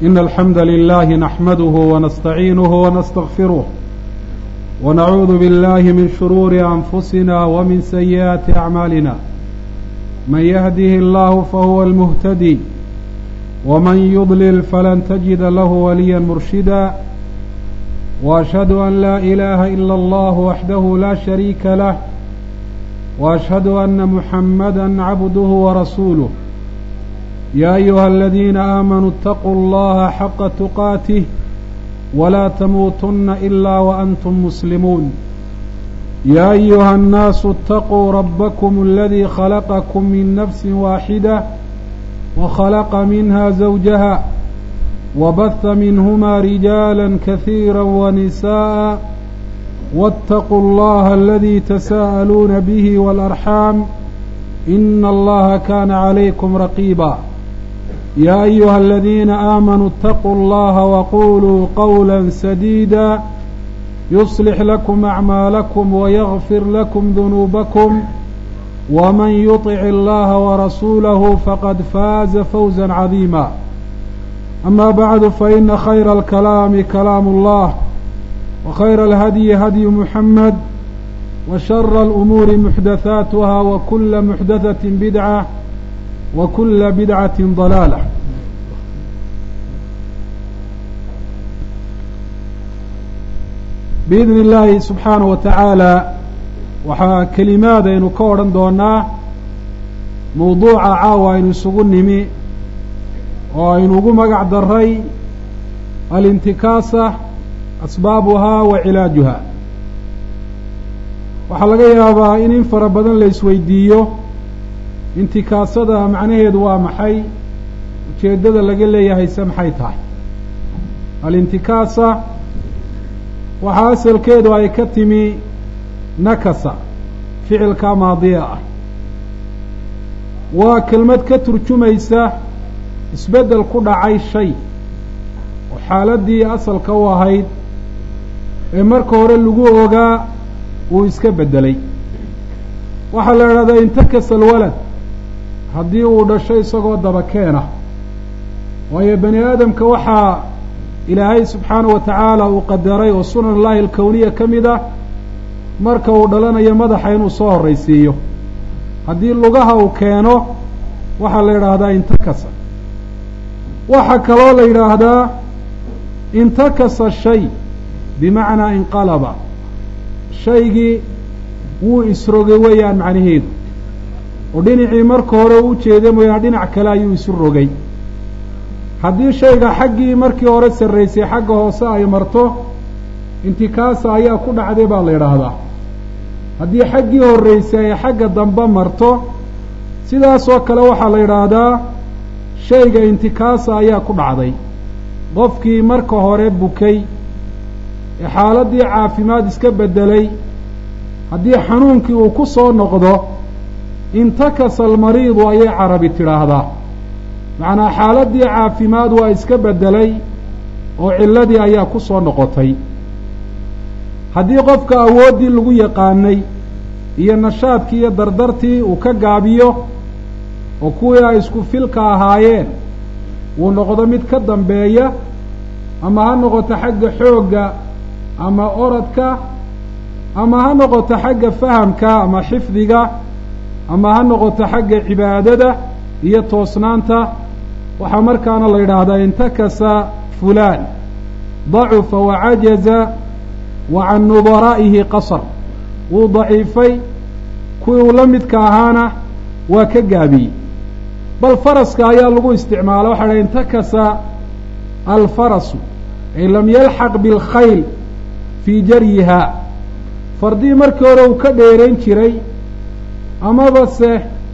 إن الحمد لله نحمده ونستعينه ونستغفره ونعوذ بالله من شرور أنفسنا ومن سيئات أعمالنا من يهده الله فهو المهتدي ومن يضلل فلن تجد له وليا مرشدا وأشهد أن لا إله إلا الله وحده لا شريك له وأشهد أن محمدا عبده ورسوله يا أيها الذين آمنوا اتقوا الله حق تقاته ولا تموتن إلا وأنتم مسلمون يا أيها الناس اتقوا ربكم الذي خلقكم من نفس واحدة وخلق منها زوجها وبث منهما رجالا كثيرا ونساء واتقوا الله الذي تساءلون به والأرحام إن الله كان عليكم رقيبا يا أيها الذين آمنوا اتقوا الله وقولوا قولا سديدا يصلح لكم أعمالكم ويغفر لكم ذنوبكم ومن يطع الله ورسوله فقد فاز فوزا عظيما أما بعد فإن خير الكلام كلام الله وخير الهدي هدي محمد وشر الأمور محدثاتها وكل محدثة بدعة وكل بدعة ضلالة بإذن الله سبحaaنه وتaعaaلى waxaa kelimaad aynu ka odhan doonaa mawduuca caawa aynu isugu nimi oo aynu ugu magac daray alintikaasa asbaabuhaa wa cilaajuha waxaa laga yaabaa in in fara badan la isweydiiyo intikaasada macnaheedu waa maxay ujeeddada laga leeyahay se maxay tahay alintikaasa waxaa asalkeedu ay ka timi nakasa ficilka maadiya ah waa kelmad ka turjumaysa isbeddel ku dhacay shay oo xaaladdii asalka u ahayd ee marka hore lagu ogaa uu iska beddelay waxaa la idhahdaa intakasa alwalad haddii uu dhasho isagoo daba keena waayo bani aadamka waxaa ilaahay subxaana wa tacaala uu qadaray oo sunan allahi alkowniya ka mid ah marka uu dhalanayo madaxa inuu soo horraysiiyo haddii lugaha uu keeno waxaa la yidhaahdaa intakasa waxaa kaloo la yidhaahdaa intakasa shay bimacnaa inqalaba shaygii wuu isrogay weeyaan macnaheedu oo dhinacii marka hore u ujeeday mooyaane dhinac kale ayuu isu rogay haddii shayga xaggii markii hore sarraysay xagga hoose ay marto intikaasa ayaa ku dhacday baa la yidhaahdaa haddii xaggii horraysay ay xagga dambe marto sidaasoo kale waxaa la yidhaahdaa shayga intikaasa ayaa ku dhacday qofkii marka hore bukay ee xaaladdii caafimaad iska beddelay haddii xanuunkii uu ku soo noqdo intakasa almariidu ayay carabi tidhaahdaa macnaa xaaladdii caafimaad waa iska beddelay oo cilladii ayaa ku soo noqotay haddii qofka awooddii lagu yaqaanay iyo nashaadkii iyo dardartii uu ka gaabiyo oo kuwii ay isku filka ahaayeen wuu noqdo mid ka dambeeya ama ha noqoto xagga xoogga ama oradka ama ha noqoto xagga fahamka ama xifdiga ama ha noqoto xagga cibaadada iyo toosnaanta waxaa markaana la yidhaahdaa intakasa fulaan dacufa wacajaza wa can nudaraa'ihi qasar wuu daciifay kuwii uu la midka ahaana waa ka gaabiyey bal faraska ayaa lagu isticmaala waxa dhaha intakasa alfarasu ay lam yalxaq bilkhayl fii jaryihaa fardii markii hore uu ka dheerayn jiray amaba se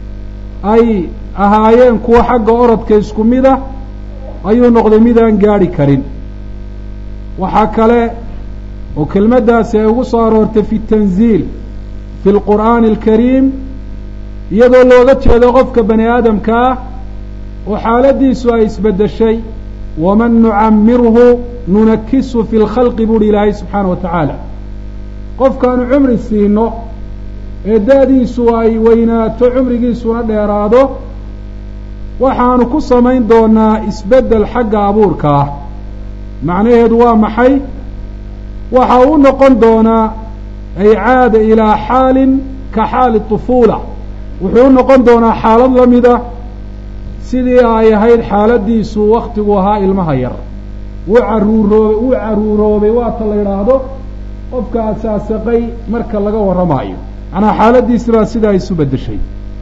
ay ahaayeen kuwa xagga orodka isku mid ah ayuu noqday midaan gaadhi karin waxaa kale oo kelmaddaasi ay ugu soo aroortay fi tanziil fi lqur'aani alkariim iyadoo looga jeedo qofka bani aadamka ah oo xaaladdiisu ay isbeddeshay waman nucamirhu nunakisu fi lkhalqi buuhi ilaahay subxaana wa tacaala qofkaanu cumri siino ee da-diisu ay weynaato cumrigiisuna dheeraado waxaanu ku samayn doonaa isbeddel xagga abuurka ah macnaheedu waa maxay waxa uu noqon doonaa ay caada ilaa xaalin ka xaali طufuula wuxuu u noqon doonaa xaalad la mida sidii ay ahayd xaaladiisu waktigu ahaa ilmaha yar wuu caruuroobay wuu caruuroobay waata la yidhaahdo qofka asaasaqay marka laga warramaayo macnaa xaaladiisi baa sidaa isu beddeshay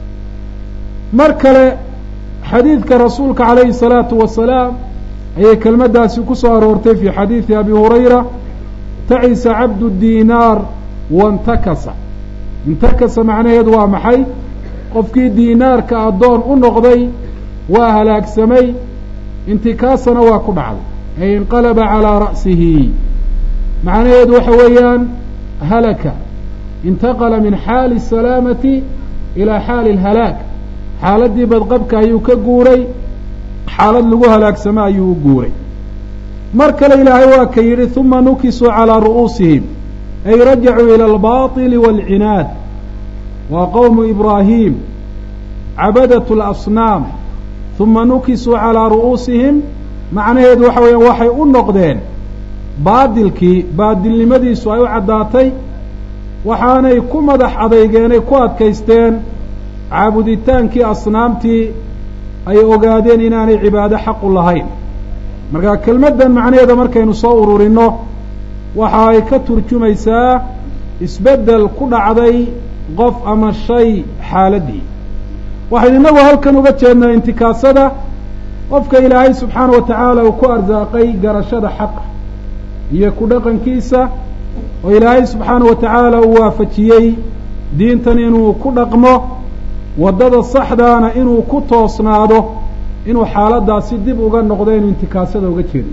mar kale xadiidka rasuulka calayhi الsalaatu wasalaam ayay kelmaddaasi ku soo aroortay fii xadiidi abi hurayra tacisa cabdu diinaar wantakasa intakasa macnaheedu waa maxay qofkii diinaarka addoon u noqday waa halaagsamay intikaasana waa ku dhacday ay inqalaba calaa ra'sihi macnaheedu waxa weeyaan halaka intaqala min xaali الsalaamati ilaa xaali اlhalaag xaaladdii badqabka ayuu ka guuray xaalad lagu halaagsamo ayuu u guuray mar kale ilaahay waa ka yidhi uma nukisuu calىa ru'uusihim ay rajacuu ilى albaطili wاlcinaad waa qowmu ibraahim cabadaة اlasnaam uma nukisuu calىa ru'uusihim macnaheedu waxa weeyaan waxay u noqdeen baadilkii baadilnimadiisu ay u caddaatay waxaanay ku madax adeygeenay ku adkaysteen caabuditaankii asnaamtii ay ogaadeen inaanay cibaado xaqu lahayn marka kelmaddan macnaheeda markaynu soo ururinno waxa ay ka turjumaysaa isbeddel ku dhacday qof ama shay xaaladdii waxaynu innagu halkan uga jeednaa intikaasada qofka ilaahay subxaana wa tacaala uu ku arsaaqay garashada xaqa iyo ku dhaqankiisa oo ilaahay subxaana wa tacaala uu waafajiyey diintan inuu ku dhaqmo waddada saxdaana inuu ku toosnaado inuu xaaladdaasi dib uga noqdo inuu intikaasada uga jeedna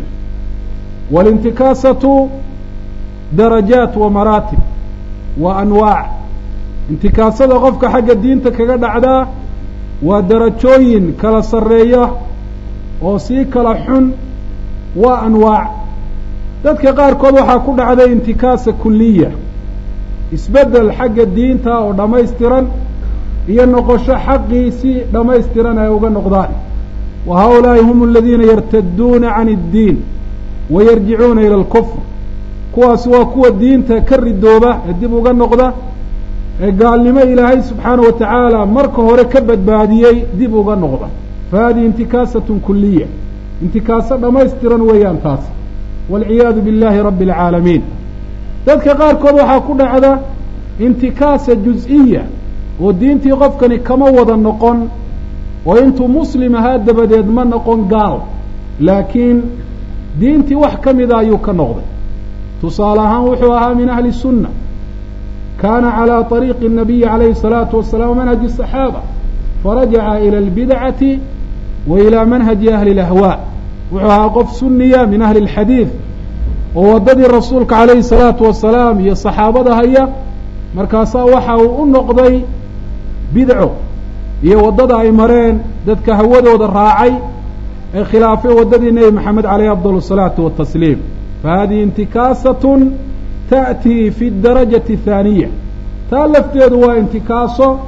waalintikaasatu darajaat wa maraatib wa anwaac intikaasada qofka xagga diinta kaga dhacdaa waa darajooyin kala sarreeya oo sii kala xun waa anwaac dadka qaarkood waxaa ku dhacday intikaasa kuliya isbeddel xagga diinta oo dhammaystiran iyo noqosho xaqii si dhammaystiran ay uga noqdaan wa haulaa'i hum aladiina yartaduuna can iddiin wa yarjicuuna ila alkufr kuwaasi waa kuwa diinta ka ridooba ee dib uga noqda ee gaalnimo ilaahay subxaana wa tacaala marka hore ka badbaadiyey dib uga noqda fa hadihi intikaasatun kuliya intikaaso dhammaystiran weeyaan taas waalciyaadu biاllahi rabbi اlcaalamiin dadka qaarkood waxaa ku dhacda intikaasa juz-iya oo diintii qofkani kama wada noqon oo intuu muslim ahaa dabadeed ma noqon gaal laakiin diintii wax ka mida ayuu ka noqday tusaale ahaan wuxuu ahaa min ahli sunna kaana calى طariiqi الnabiyi calayhi الsalaatu wasalaam manhaji الصaxaaba farajaca ilى اlbidcati wa ilى manhaji ahli اlahwaa wuxuu ahaa qof suniya min ahli اlxadiid oo waddadii rasuulka calayhi الsalaatu wasalaam iyo saxaabada haya markaasaa waxa uu u noqday bidco iyo waddada ay mareen dadka hawadooda raacay ee khilaafay waddadii nebi maxamed caleyh afdal الsalaatu watasliim fahadihi intikaasatun ta'tii fi darajati athaaniya taa lafteedu waa intikaaso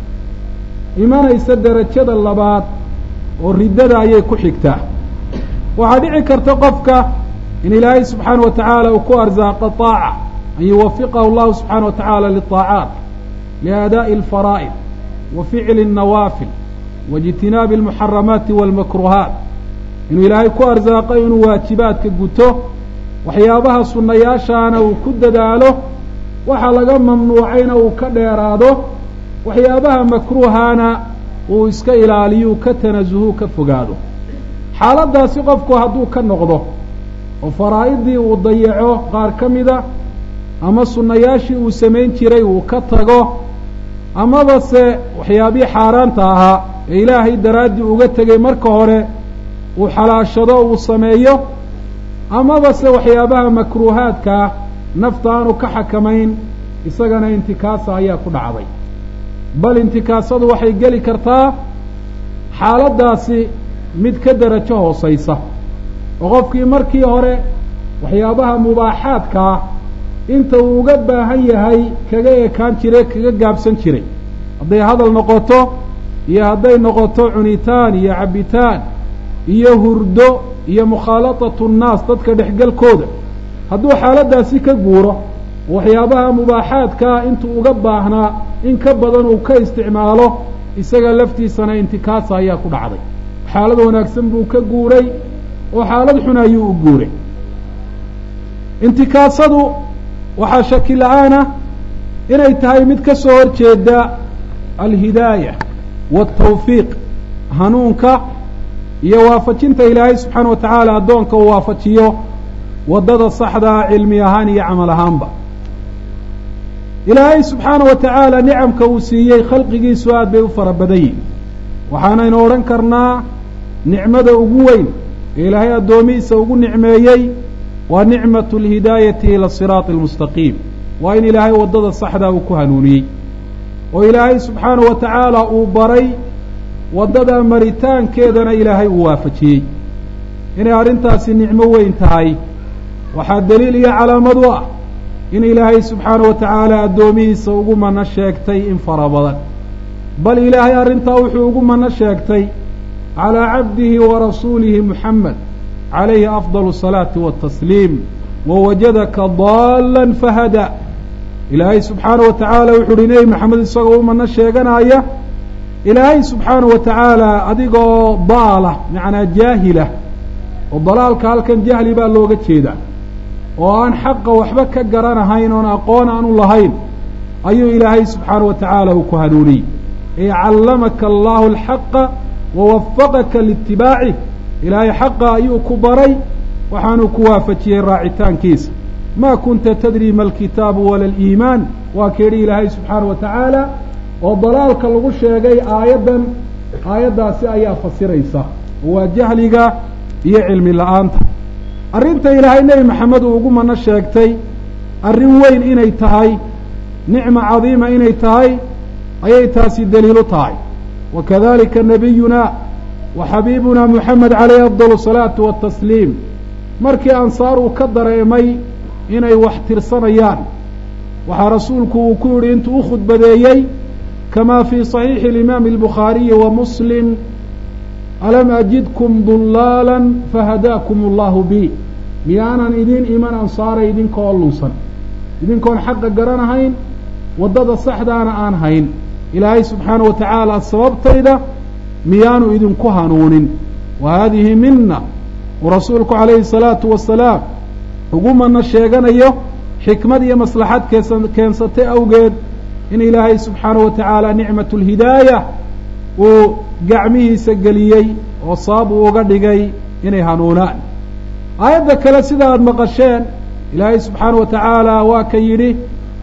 imanaysa derajada labaad oo riddada ayay ku xigtaa waxaa dhici karta qofka in ilaahay subxaana wa tacaala uu ku arsaaqo طaaca an yuwafiqahu allahu subxaana wa tacaala liطaacaat liaadaaءi alfaraa'id wa ficli الnawaafil waijtinaabi almuxaramaati wاlmakruhaat inuu ilaahay ku arsaaqo inuu waajibaadka guto waxyaabaha sunnayaashaana uu ku dadaalo waxa laga mamnuucayna uu ka dheeraado waxyaabaha makruuhaana uu iska ilaaliyu ka tanasuhu ka fogaado xaaladdaasi qofku hadduu ka noqdo oo faraa'idii uu dayaco qaar ka mida ama sunnayaashii uu samayn jiray uu ka tago amaba se waxyaabihii xaaraanta ahaa ee ilaahay daraaddii uga tegay marka hore uu xalaashado uu sameeyo amaba se waxyaabaha makruuhaadkaa nafta aanu ka xakamayn isagana intikaasa ayaa ku dhacday bal intikaasadu waxay geli kartaa xaaladdaasi mid ka derajo hoosaysa oo qofkii markii hore waxyaabaha mubaaxaadkaa inta uu uga baahan yahay kaga ekaan jire kaga gaabsan jiray hadday hadal noqoto iyo hadday noqoto cunitaan iyo cabbitaan iyo hurdo iyo mukhaalatatu nnaas dadka dhexgelkooda hadduu xaaladdaasi ka guuro waxyaabaha mubaaxaadkaa intuu uga baahnaa in ka badan uu ka isticmaalo isaga laftiisana intikaasa ayaa ku dhacday xaalad wanaagsan buu ka guuray oo xaalad xun ayuu u guuray intikaasadu waxaa shaki la-aana inay tahay mid ka soo horjeeda alhidaaya waaltawfiiq hanuunka iyo waafajinta ilaahay subxaana wa tacaala addoonka uu waafajiyo waddada saxdaa cilmi ahaan iyo camal ahaanba ilaahay subxaana wa tacaala nicamka uu siiyey khalqigiisu aad bay u fara badan yihin waxaanaynu odhan karnaa nicmada ugu weyn ee ilaahay addoomihiisa ugu nicmeeyey waa nicmatu alhidaayati ila asiraati almustaqiim waa in ilaahay waddada saxdaa uu ku hanuuniyey oo ilaahay subxaana wa tacaala uu baray waddada maritaankeedana ilaahay uu waafajiyey inay arrintaasi nicmo weyn tahay waxaa daliil iyo calaamad u ah in ilaahay subxaana wa tacaala addoomihiisa ugu mano sheegtay in fara badan bal ilaahay arrintaa wuxuu ugu mano sheegtay calaa cabdihi wa rasuulihi muxamed calayhi afdal asalaati waatasliim wawajadaka daalan fahada ilaahay subxaana wa tacaala wuxuu uhi nebi maxamed isagoo u mano sheeganaya ilaahay subxaana wa tacaala adigoo daala macnaa jaahilah oo dalaalka halkan jahli baa looga jeedaa oo aan xaqa waxba ka garanahayn oon aqoon aanu lahayn ayuu ilaahay subxaana wa tacaala uu ku hanuuniyey ee callamaka allahu alxaqa wawafaqaka liitibaacih ilaahay xaqa ayuu ku baray waxaanuu ku waafajiyey raacitaankiisa ma kunta tadri ma alkitaabu wala aliimaan waa keedhi ilaahay subxaana wa tacaala oo dalaalka lagu sheegay aayaddan aayaddaasi ayaa fasiraysa oo waa jahliga iyo cilmi la-aanta arrinta ilaahay nebi maxamed uu ugu mano sheegtay arrin weyn inay tahay nicma cadiima inay tahay ayay taasi daliilu tahay wa kadalika nabiyuna wa xabiibuna moxamed calayhi afdal asalaatu waatasliim markii ansaar uu ka dareemay inay wax tirsanayaan waxaa rasuulku uu ku yidhi intuu u khudbadeeyey kama fii صaxiixi اlimaami اlbukhaariyi wa muslim alam ajidkum dulaalan fahadaakum allahu bi miyaanan idin iman ansaaray idinkaoo lunsan idinkoon xaqa garanahayn waddada saxdaana aan hayn ilaahay subxaana wa tacaala sababtayda miyaanu idinku hanuunin wa haadihi mina uu rasuulku calayhi الsalaatu wasalaam ugu mano sheeganayo xikmad iyo maslaxad keesa keensatay awgeed in ilaahay subxaana wa tacaala nicmat اlhidaaya uu gacmihiisa geliyey oo sabab uu uga dhigay inay hanuunaan aayadda kale sida aada maqasheen ilaahay subxaana wa tacaala waa ka yidhi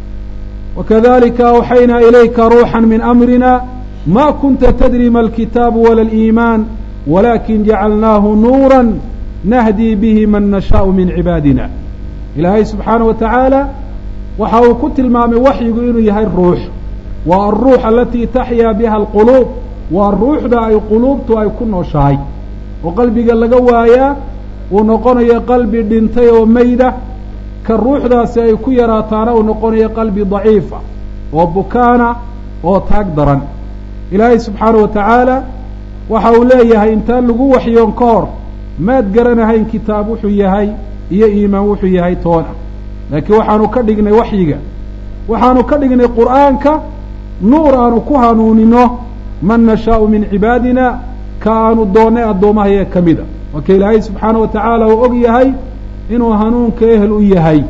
wakadalika awxaynaa ilayka ruuxa min amrina ma kunta tadri ma alkitaabu wala aliimaan walakin jacalnaahu nuura nahdii bihi man nashaau min cibaadina ilaahay subxaana wa tacaala waxa uu ku tilmaamay waxyigu inuu yahay ruux waa alruux alatii taxyaa biha alquluub waa ruuxda ay quluubtu ay ku nooshahay oo qalbiga laga waayaa uu noqonayo qalbi dhintay oo meyda ka ruuxdaasi ay ku yaraataana uu noqonayo qalbi daciifa oo bukaana oo taag daran ilaahay subxaana wa tacaala waxa uu leeyahay intaan lagu waxyoon ka hor maad garanahayn kitaab wuxuu yahay iyo iimaan wuxuu yahay toona laakiin waxaanu ka dhignay waxyiga waxaanu ka dhignay qur'aanka nuur aanu ku hanuunino man nashaau min cibaadina ka aanu doonnay addoommahaya ka mida waa ka ilaahay subxaana wa tacaala uu og yahay inuu hanuunka ehel u yahay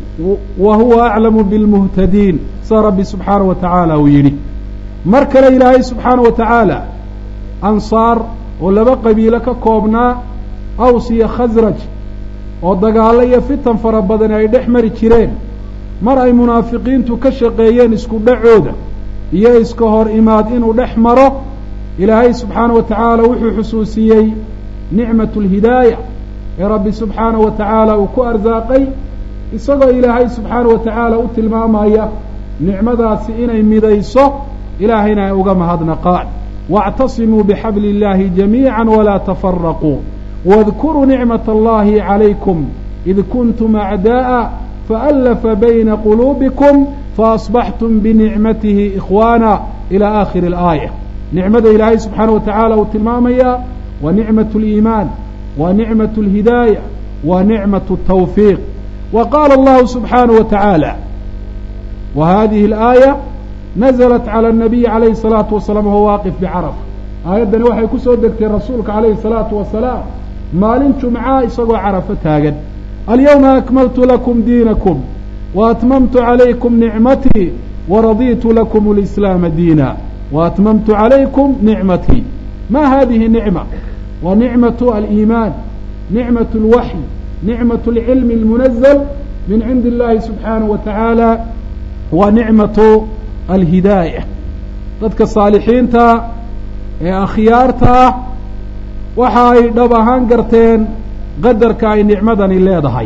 wa huwa aclamu bilmuhtadiin sa rabbi subxaana wa tacaala uu yidhi mar kale ilaahay subxaana wa tacaala ansaar oo laba qabiilo ka koobnaa aws iyo khasraj oo dagaallo iyo fitan fara badani ay dhex mari jireen mar ay munaafiqiintu ka shaqeeyeen isku dhacooda iyo iska hor imaad inuu dhex maro ilaahay subxaana wa tacaala wuxuu xusuusiyey nicmatu alhidaaya ee rabbi subxaana wa tacaala uu ku arsaaqay isagoo ilaahay subxaana wa tacaala u tilmaamaya nicmadaasi inay midayso ilaahayna ay uga mahadnaqaan waاctasimuu bixabli اllahi jamiica walaa tafaraquu واذkuruu nicmaة اllahi عalaykum id kuntum acdaaءa faأlafa bayna quluubikum faasbaxtum binicmatihi ikhwaana ilى aakhiri اlaaya nicmada ilaahay subxaana wa tacaala uu tilmaamayaa waa nicmat اliimaan waa nicmat اlhidaaya waa nicmat الtawfiiq wa qaala allahu subxaanaه wa tacaala wa hadihi اlaaya naزlat calى الnabiyi calayhi الsalaatu wasalaam wahuwa waaqif bicarafa aayaddani waxay ku soo degtay rasuulka calayhi الsalaatu wasalaam maalin jumca isagoo carafo taagan alyawma akmaltu lakum diinakum waatmamtu calaykum nicmatii waraditu lakum اlislaama diina waatmamtu calaykum nicmatii ma hadihi nicma wa nicmatu aliimaan nicmat اlwaxy nicmat اlcilmi اlmunazl min cindi اllahi subxaanaه wa tacaala wa nicmatu alhidaaya dadka saalixiinta ee akhyaarta ah waxa ay dhab ahaan garteen qadarka ay nicmadani leedahay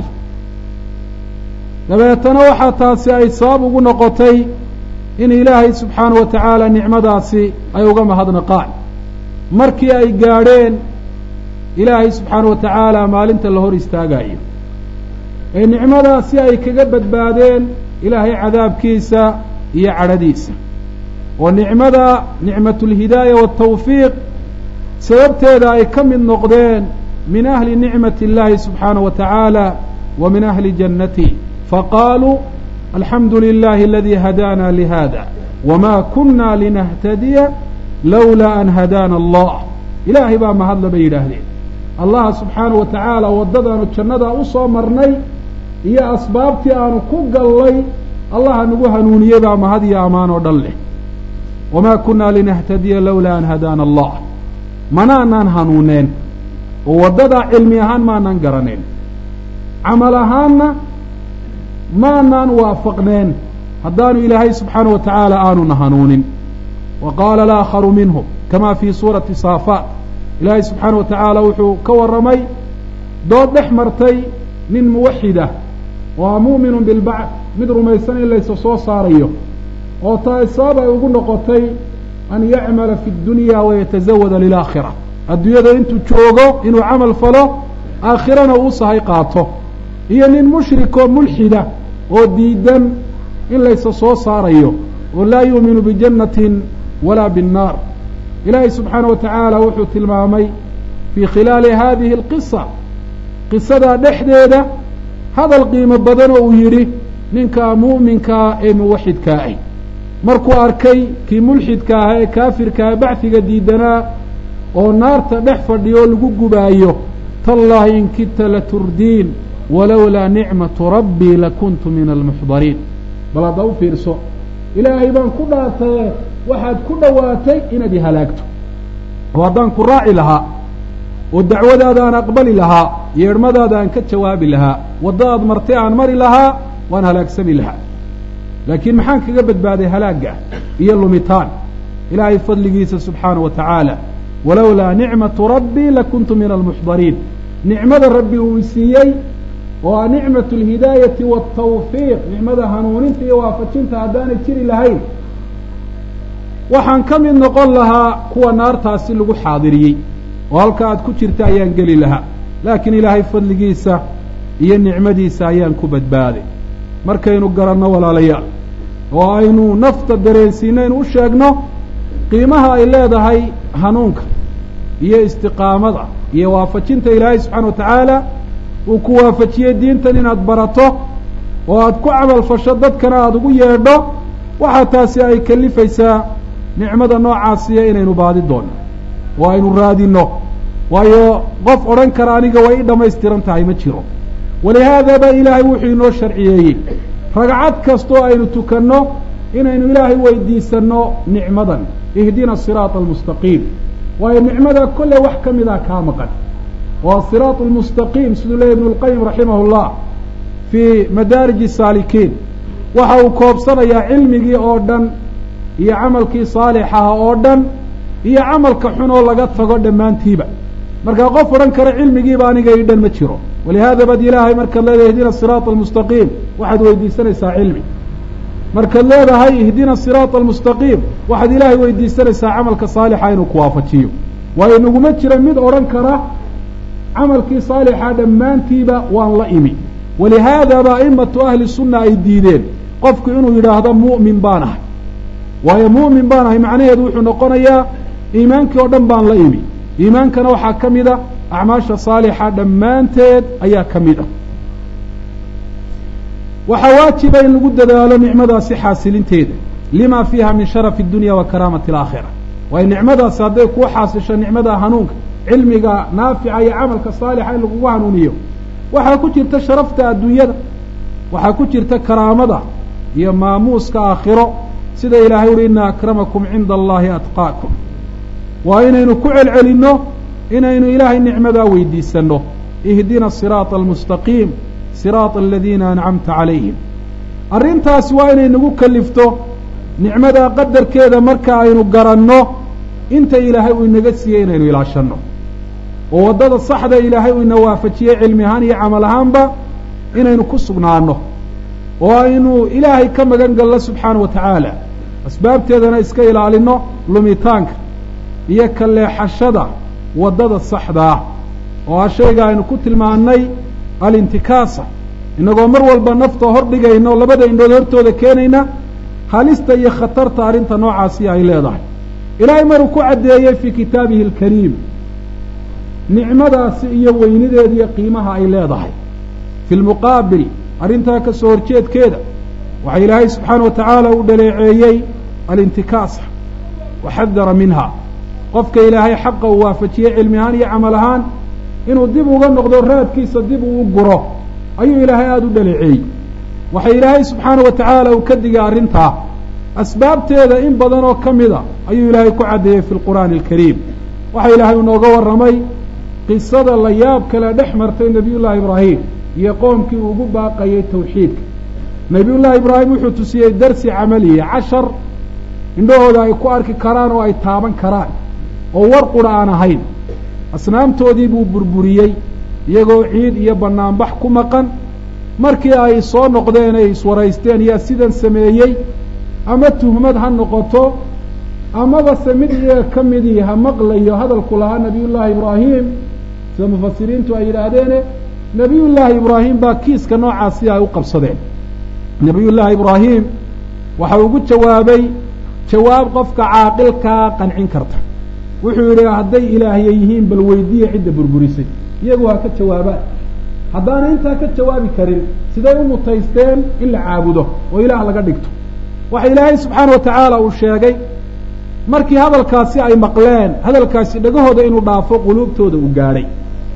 dabeetana waxaa taasi ay sabab ugu noqotay in ilaahay subxaana wa tacaala nicmadaasi ay uga mahadnaqaan markii ay gaadheen ilaahay subxaana wa tacaala maalinta la hor istaagayo ee nicmadaasi ay kaga badbaadeen ilaahay cadaabkiisa iyo cadhadiisa oo nicmada nicmatulhidaaya waatawfiiq sababteeda ay ka mid noqdeen min ahli nicmati اllahi subxaanaه wa tacaala wa min ahli jannati faqaaluu alxamdu lilahi aladi hadaana lihada wma kuna linahtadiya lowlaa an hadaana allah ilaahay baa mahadla bay yidhaahdeen allaha subxaanaه wa tacaala waddadaanu jannadaa u soo marnay iyo asbaabtii aanu ku gallay allaha nagu hanuuniyey baa mahad iyo amaan oo dhan leh wma kuna linahtadiya lowlaa an hadaana allah manaanaan hanuuneen oo waddadaa cilmi ahaan maanaan garaneen camal ahaanna maanaan waafaqneen haddaanu ilaahay subxaana wa tacaala aanuna hanuunin wa qaala alaakharu minhum kama fii suurati saafaat ilaahay subxaana wa tacaala wuxuu ka warramay dood dhex martay nin muwaxidah oo a mu'minun bilbacd mid rumaysan in laysa soo saarayo oo taa sabab ay ugu noqotay an yacmala fi dunya wayatasawada lilaakhira adduunyada intuu joogo inuu camal falo aakhirana uu sahay qaato iyo nin mushrikoo mulxida oo diidan in laysa soo saarayo oo laa yuuminu bijannatin walaa binnaar ilaahay subxaana wa tacaala wuxuu tilmaamay fii khilaali hadihi alqisa qisadaa dhexdeeda hadal qiimo badan oo uu yidhi ninkaa mu'minkaa ee muwaxidkaa ah markuu arkay kii mulxidka ah ee kaafirka ah bacfiga diidanaa oo naarta dhex fadhiyo lagu gubaayo tallaahi in kidta laturdiin walowlaa nicmatu rabbii lakuntu min almuxdariin bal hadda u fiirso ilaahay baan ku dhaartaye waxaad ku dhowaatay inaad i halaagto oo haddaan ku raaci lahaa oo dacwadaada aan aqbali lahaa yeedhmadaada aan ka jawaabi lahaa waddadaad martay aan mari lahaa waan halaagsami lahaa laakiin maxaan kaga badbaaday halaagga iyo lumitaan ilaahay fadligiisa subxaana wa tacaala walowlaa nicmatu rabbii lakuntu min almuxdariin nicmada rabbi uu siiyey oo a nicmatu alhidaayati waatawfiiq nicmada hanuuninta iyo waafajinta haddaanay jiri lahayn waxaan ka mid noqon lahaa kuwa naartaasi lagu xaadiriyey oo halka aad ku jirta ayaan geli lahaa laakiin ilaahay fadligiisa iyo nicmadiisa ayaan ku badbaaday markaynu garanno walaalayaal oo aynu nafta dareensiinaynu u sheegno qiimaha ay leedahay hanuunka iyo istiqaamada iyo waafajinta ilaahay subxaana wa tacaala uu ku waafajiyey diintan inaad barato oo aad ku camal fasho dadkana aada ugu yeedho waxaa taasi ay kalifaysaa nicmada noocaasiya inaynu baadi doonno oo aynu raadinno waayo qof odhan kara aniga way i dhammaystiran tahay ma jiro walihaada ba ilaahay wuxuu inoo sharciyeeyey ragcad kastoo aynu tukanno inaynu ilaahay weydiisanno nicmadan ihdina asiraata almustaqiim waayo nicmada kolley wax ka mida kaa maqan oo asiraat almustaqiim siduu leeyahy ibnu lqayim raximah llah fii madaariji saalikiin waxa uu koobsanayaa cilmigii oo dhan iyo camalkii saalixaha oo dhan iyo camalka xun oo laga tago dhammaantiiba markaa qof odhan kara cilmigiiba aniga ii dhan ma jiro walihaada bad ilaahay markaad leedahay ihdina asiraata almustaqiim waxaad weydiisanaysaa cilmi markaad leedahay ihdina asiraata almustaqiim waxaad ilaahay weydiisanaysaa camalka saalixa inuu ku waafajiyo waayo naguma jira mid odhan kara camalkii saalixa dhammaantiiba waan la imi walihaada ba aimatu ahli sunna ay diideen qofku inuu yidhaahdo mu'min baan ahay waayo mu'min baan ahay macnaheedu wuxuu noqonayaa iimaankii oo dhan baan la imi iimaankana waxaa ka mid a acmaasha saalixa dhammaanteed ayaa ka mid ah waxaa waajiba in lagu dadaalo nicmadaasi xaasilinteeda lima fiiha min sharafi اdunya wa karaamati alaakhira waayo nicmadaasi hadday kuu xaasisho nicmada hanuunka cilmiga naafica iyo camalka saalixa in lagugu hanuuniyo waxaa ku jirta sharafta adduunyada waxaa ku jirta karaamada iyo maamuuska aakhiro sida ilaahay uhi ina akramakum cinda allahi atqaakum waa inaynu ku celcelinno inaynu ilaahay nicmadaa weydiisanno ihdina siraata almustaqiim siraata aladiina ancamta calayhim arrintaasi waa inay nagu kalifto nicmadaa qadarkeeda marka aynu garanno inta ilaahay uu inaga siiyey inaynu ilaashanno oo waddada saxda ilaahay uu ina waafajiyey cilmi ahaan iyo camal ahaanba inaynu ku sugnaanno oo aynu ilaahay ka magan galno subxaana wa tacaala asbaabteedana iska ilaalinno lumitaanka iyo ka leexashada waddada saxda ah oo ah shayga aynu ku tilmaannay alintikaasa innagoo mar walba nafta hor dhigayno labada indhood hortooda keenayna halista iyo khatarta arrinta noocaasi ay leedahay ilaahay maruu ku caddeeyey fii kitaabihi alkariim nicmadaasi iyo weynideeda iyo qiimaha ay leedahay fi lmuqaabil arrintaa ka soo horjeedkeeda waxaa ilaahay subxaana wa tacaala u dhaleeceeyey alintikaasa wa xadara minha qofka ilaahay xaqa uu waafajiyey cilmi ahaan iyo camal ahaan inuu dib uga noqdo raadkiisa dib uu u guro ayuu ilaahay aada u dhaleeceeyey waxa ilaahay subxaana wa tacaala uu ka digay arrintaa asbaabteeda in badan oo ka mida ayuu ilaahay ku caddeeyey fi lqur'aani alkariim waxa ilaahay inooga warramay qisada la yaab kale dhex martay nebiyullaahi ibraahim iyo qoomkii uu ugu baaqayey tawxiidka nebiyullaahi ibraahim wuxuu tusiyey darsi camaliya cashar indhahooda ay ku arki karaan oo ay taaban karaan oo war qura aan ahayn asnaamtoodii buu burburiyey iyagoo ciid iyo bannaanbax ku maqan markii ay soo noqdeen ay iswaraysteen yaa sidan sameeyey ama tuhmad ha noqoto amaba se mid iyaga ka midii ha maqlayo hadalku lahaa nebiyullaahi ibraahim sida mufasiriintu ay yidhaahdeene nebiyullaahi ibraahim baa kiiska noocaasi ay u qabsadeen nebiyullaahi ibraahim waxa ugu jawaabay jawaab qofka caaqilkaa qancin karta wuxuu yidhi hadday ilaahya yihiin bal weydiiya cidda burburisay iyagu ha ka jawaabaan haddaana intaa ka jawaabi karin siday u mutaysteen in la caabudo oo ilaah laga dhigto waxa ilaahay subxaana wa tacaala uu sheegay markii hadalkaasi ay maqleen hadalkaasi dhagahooda inuu dhaafo quluubtooda uu gaadhay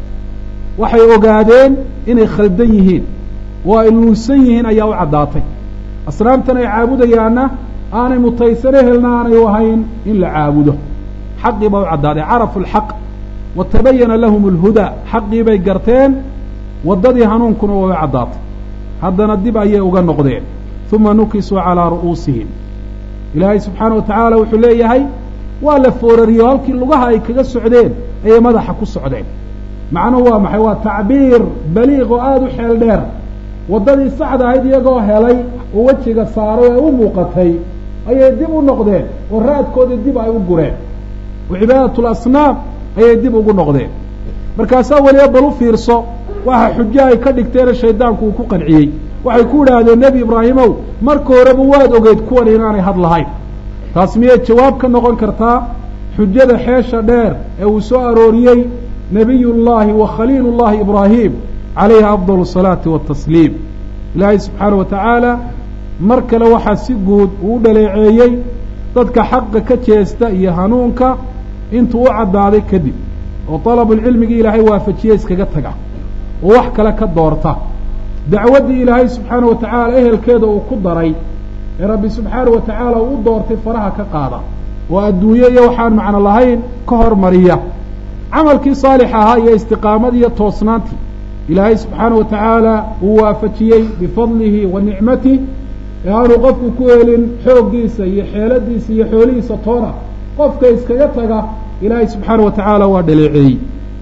waxay ogaadeen inay khaldan yihiin oo ay luusan yihiin ayaa u caddaatay asnaamtan ay caabudayaanna aanay mutaysane helna aanay u ahayn in la caabudo xaqii baa u caddaaday carafu alxaq wa tabayana lahum alhudaa xaqii bay garteen waddadii hanuunkuna waa u caddaatay haddana dib ayay uga noqdeen uma nukisuu calaa ru'uusihim ilaahay subxaana wa tacaala wuxuu leeyahay waa la foorariyo halkii lugaha ay kaga socdeen ayay madaxa ku socdeen macnuhu waa maxay waa tacbiir baliiq oo aada u xeel dheer waddadii saxda ahayd iyagoo helay oo wejiga saaray ee u muuqatay ayay dib u noqdeen oo raadkoodii dib ay u gureen oo cibaadatul asnaam ayay dib ugu noqdeen markaasaa weliba bal u fiirso waxa xujo ay ka dhigteene shaydaanku uu ku qanciyey waxay ku idhaahdeen nebi ibraahimow marka horeba waad ogeyd kuwan inaanay had lahayn taas miyay jawaab ka noqon kartaa xujada xeesha dheer ee uu soo arooriyey nebiyullaahi wa khaliilullahi ibraahim calayhi afdal asalaati waatasliim ilaahay subxaana wa tacaala mar kale waxaa si guud uu u dhaleeceeyey dadka xaqa ka jeesta iyo hanuunka intuu u caddaaday kadib oo dalabulcilmigii ilaahay waafajiye iskaga taga oo wax kale ka doorta dacwaddii ilaahay subxaana wa tacaala ehelkeeda uu ku daray ee rabbi subxaana wa tacaala uu u doortay faraha ka qaada oo adduunye iyo waxaan macno lahayn ka hormariya camalkii saalix ahaa iyo istiqaamadii iyo toosnaantii ilaahay subxaana wa tacaala uu waafajiyey bifadlihi wa nicmatih ee aanu qofku ku helin xooggiisa iyo xeeladiisa iyo xoolihiisa toona qofka iskaga taga ilaahay subxaana wa tacaala waa dhaleeceeyey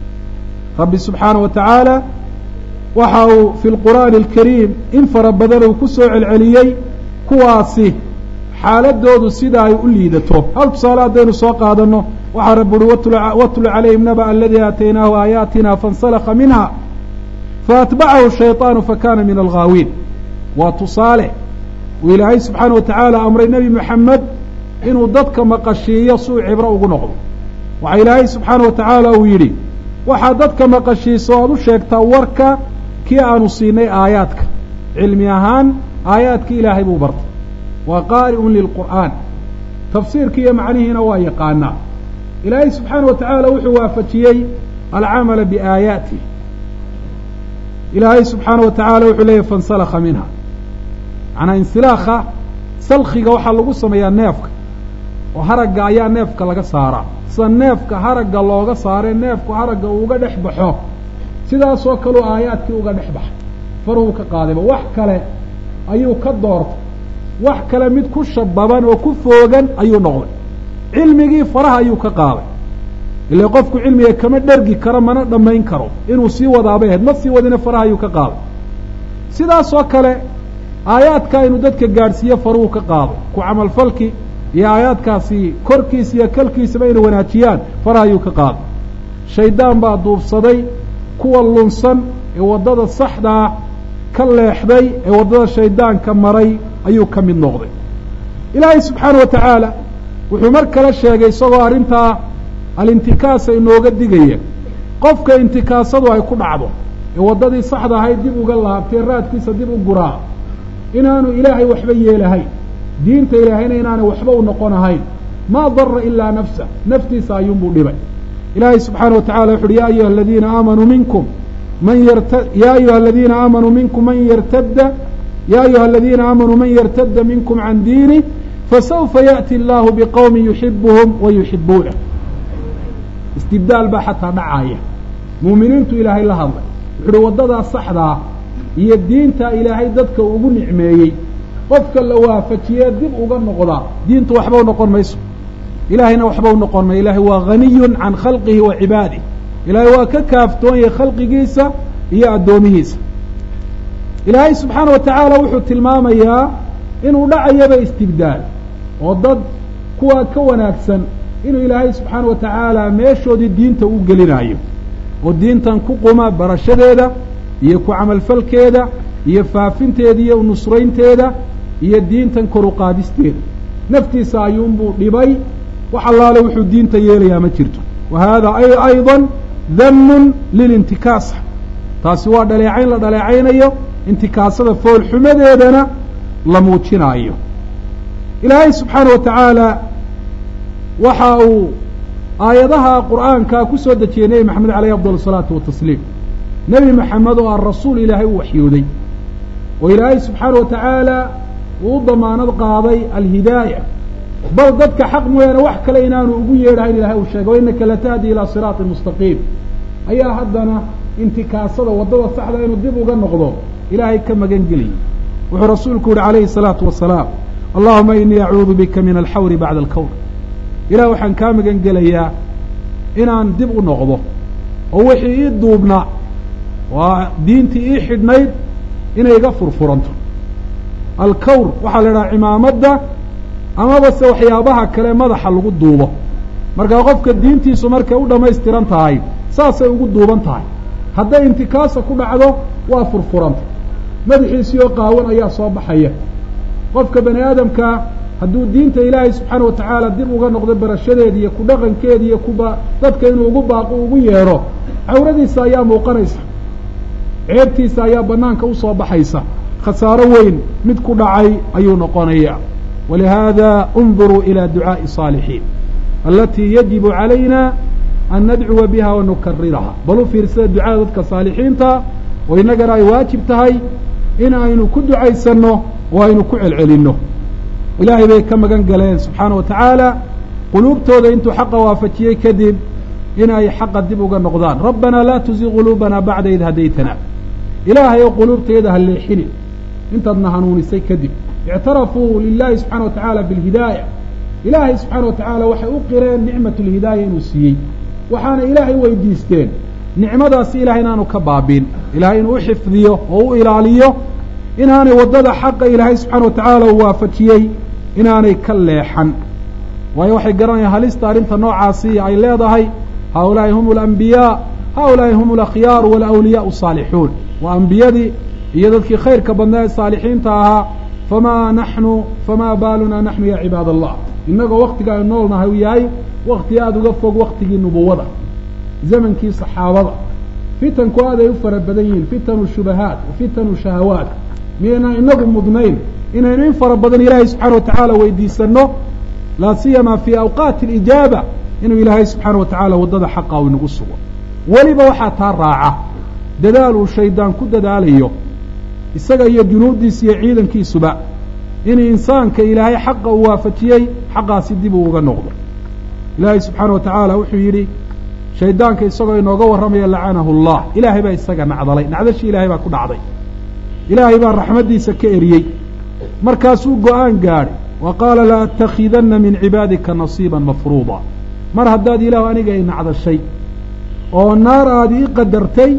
rabbi subxaana wa tacaala waxa uu fi lqur'aani alkariim in fara badan uu ku soo celceliyey kuwaasi xaaladoodu sida ay u liidato hal tusaale haddaynu soo qaadanno waxaa rabbi uhi watlu calayhim naba aladii aataynaahu aayaatina faاnsalaka minha faatbacahu shayطaanu fakana min alghaawiin waa tusaale uu ilaahay subxaana wa tacaala amray nebi moxamed inuu dadka maqashiiyo si uu cibro ugu noqdo waxaa ilaahay subxaana wa tacaala uu yidhi waxaad dadka maqashiiso o aad u sheegtaa warka kii aanu siinay aayaadka cilmi ahaan aayaadkii ilaahay buu bartay waa qaari'un lilqur'aan tafsiirkii iyo macnihiina waa yaqaanaa ilaahay subxaana wa tacaala wuxuu waafajiyey alcamala biaayaatih ilaahay subxaana wa tacaala wuxuu leeyahy fansalakha minha macnaa insilaakha salkhiga waxaa lagu sameeyaa neefka oo haragga ayaa neefka laga saaraa sida neefka haragga looga saaree neefku haragga uu uga dhex baxo sidaasoo kaleu aayaadkii uga dhex baxay faruhu ka qaadayba wax kale ayuu ka doortay wax kale mid ku shababan oo ku foogan ayuu noqday cilmigii faraha ayuu ka qaaday ila qofku cilmiga kama dhergi karo mana dhammayn karo inuu sii wadaabay ahayd ma sii wadina faraha ayuu ka qaaday sidaasoo kale aayaadka inuu dadka gaadhsiiyo faruhu ka qaado ku camalfalki iyo aayaadkaasi korkiisa iyo kalkiisaba inay wanaajiyaan faraha ayuu ka qaaday shaydaan baa duubsaday kuwa lunsan ee waddada saxdaa ka leexday ee waddada shaydaanka maray ayuu ka mid noqday ilaahay subxaana wa tacaala wuxuu mar kale sheegay isagoo arrintaa alintikaasa inooga digaya qofka intikaasadu ay ku dhacdo ee waddadii saxda ahayd dib uga laabtay raadkiisa dib u guraa inaanu ilaahay waxba yeelahayn diinta ilaahayna inaanay waxba u noqon ahayn maa dara ilaa nafsa naftiisa ayuunbuu dhibay ilaahay subxaana wa tacala wuxu uhi ya ayuha aladiina aamanuu minkum man yarta ya ayuha aladiina aamanuu minkum man yartadda ya ayuha aladiina aamanuu man yartadda minkum can diinih fasawfa yaأti allahu biqowmi yuxibuhum wa yuxibuunah istibdaal baa xataa dhacaaya muuminiintu ilaahay la hadlay wuxu uhi waddadaa saxdaa iyo diinta ilaahay dadka ugu nicmeeyey qofka la waafajiyee dib uga noqdaa diintu waxba u noqon mayso ilaahayna waxba u noqon mayo ilaahay waa haniyun can khalqihi wa cibaadih ilaahay waa ka kaaftoon yahay khalqigiisa iyo addoomihiisa ilaahay subxaana wa tacaala wuxuu tilmaamayaa inuu dhacayaba istibdaal oo dad kuwaa ka wanaagsan inuu ilaahay subxaana wa tacaala meeshoodii diinta u gelinaayo oo diintan ku quma barashadeeda iyo ku camalfalkeeda iyo faafinteeda iyo nusraynteeda iyo diintan kor u qaadisteeda naftiisa ayuunbuu dhibay wax allaale wuxuu diinta yeelayaa ma jirto wa hada ayضa damun lilintikaasa taasi waa dhaleecayn la dhaleecaynayo intikaasada foolxumadeedana la muujinaayo ilaahay subxaana wa tacaala waxa uu aayadaha qur'aanka ku soo dejiyey nebi maxamed alayh afdal الsalaatu watasliim nebi maxamed oo aan rasuul ilaahay u waxyooday oo ilaahay subxaana wa tacaala uu u damaanad qaaday alhidaaya bal dadka xaq mooyaane wax kale inaanu ugu yeedhahayn ilahay uu sheegay wa inaka latahdi ilaa siraati mustaqiim ayaa haddana intikaasada waddada saxda inuu dib uga noqdo ilaahay ka magan geliyey wuxuu rasuulku yihi calayhi الsalaatu wasalaam allahuma inii acuudu bika min alxawri bacda alkawr ilah waxaan kaa magan gelayaa inaan dib u noqdo oo wixii ii duubnaa waa diintii ii xidhnayd inay iga furfuranto alkawr waxaa la idhaha cimaamadda amaba se waxyaabaha kale madaxa lagu duubo markaa qofka diintiisu markay u dhammaystiran tahay saasay ugu duuban tahay hadday intikaasa ku dhacdo waa furfuranta madaxiisii oo qaawan ayaa soo baxaya qofka bani aadamkaa hadduu diinta ilaahay subxaana wa tacaala dib uga noqdo barashadeeda iyo ku dhaqankeeda iyo kuba dadka inuu ugu baaqo ugu yeedho cawradiisa ayaa muuqanaysa ceebtiisa ayaa banaanka usoo baxaysa khasaaro weyn mid ku dhacay ayuu noqonaya walihaada unduruu ilى ducaaءi الصاalixiin alatii yajibu calayna an nadcuwa biha wa nukariraha bal u fiirsada ducada dadka saalixiinta oo innagana ay waajib tahay in aynu ku ducaysanno oo aynu ku celcelinno ilaahay bay ka magan galeen subxaana wa tacaala quluubtooda intuu xaqa waafajiyey kadib in ay xaqa dib uga noqdaan rabbanaa laa tuzig quluubana bacda id hadaytana ilaahay oo quluubteeda ha leexini intaadna hanuunisay kadib ictarafuu lilahi subxana wa tacaala bilhidaaya ilaahay subxaana wa tacaala waxay u qireen nicmat lhidaaya inuu siiyey waxaana ilaahay weydiisteen nicmadaasi ilahay inaanu ka baabiin ilahay inuu u xifdiyo oo u ilaaliyo inaanay waddada xaqa ilaahay subxaana wa tacaala uu waafajiyey inaanay ka leexan waayo waxay garanayaan halista arrinta noocaasi ay leedahay haulaai hum alambiyaa haulaai hum alakhyaaru walawliyaau asaalixuun waa ambiyadii iyo dadkii khayrka badnaa ee saalixiinta ahaa famaa naxnu famaa baalunaa naxnu ya cibaad allah innagoo waktiga aynu nool nahay uu yahay wakti aada uga fog waktigii nubuwada zamankii saxaabada fitanku aad ay u fara badan yihiin fitanu shubahaat wa fitanu shahawaat miyaynan inagu mudnayn inaynu in fara badan ilaahay subxaana wa tacaala weydiisano laa siyama fii awqaati alijaaba inuu ilaahay subxaana wa tacaala waddada xaqa u inagu sugo weliba waxaa taa raaca dadaal uu shaydaan ku dadaalayo isaga iyo junuuddiisa iyo ciidankiisuba in insaanka ilaahay xaqa uu waafajiyey xaqaasi dib uu uga noqdo ilaahay subxaana wa tacaala wuxuu yidhi shaydaanka isagoo inooga warramaya lacanahu allah ilaahay baa isaga nacdalay nacdashii ilaahay baa ku dhacday ilaahay baa raxmaddiisa ka eriyey markaasuu go-aan gaadhay wa qaala la atakhidanna min cibaadika nasiiban mafruuda mar haddaad ilaahu aniga i nacdashay oo naar aada ii qadartay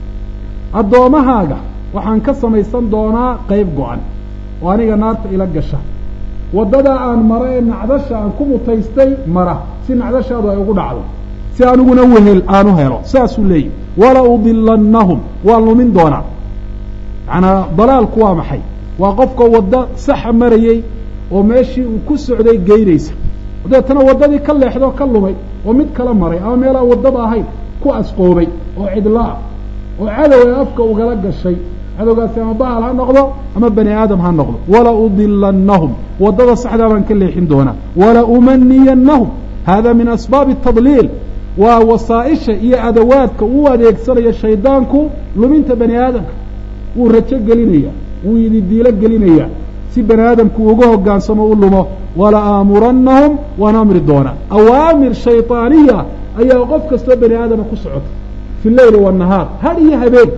addoommahaaga waxaan ka samaysan doonaa qayb go-an oo aniga naarta ila gasha waddadaa aan mara ee nacdasha aan ku mutaystay mara si nacdashaadu ay ugu dhacdo si aniguna wehel aanu helo saasuu leeyahy wala udilannahum waan lumin doonaa macnaa dalaalku waa maxay waa qofka waddo saxa marayey oo meeshii uu ku socday geynaysa dabeetana waddadii ka leexdoo ka lumay oo mid kala maray ama meelaan waddada ahayn ku asqoobay oo cidlaa oo cadow ee afka ugala gashay cadowgaasi ama bahal ha noqdo ama bani aadam ha noqdo wala udilannahum waddada saxdaa baan ka leexin doonaa wala umaniyannahum hada min asbaabi tadliil waa wasaa-isha iyo adawaadka uu adeegsanayo shaydaanku luminta bani aadamka wuu rajo gelinaya wuu ididiilo gelinaya si bani aadamku uga hogaansamo u lumo wala aamurannahum waan amri doonaa awaamir shayطaaniya ayaa qof kastoo bani aadama ku socota fi leyli wالnahaar had iyo habeen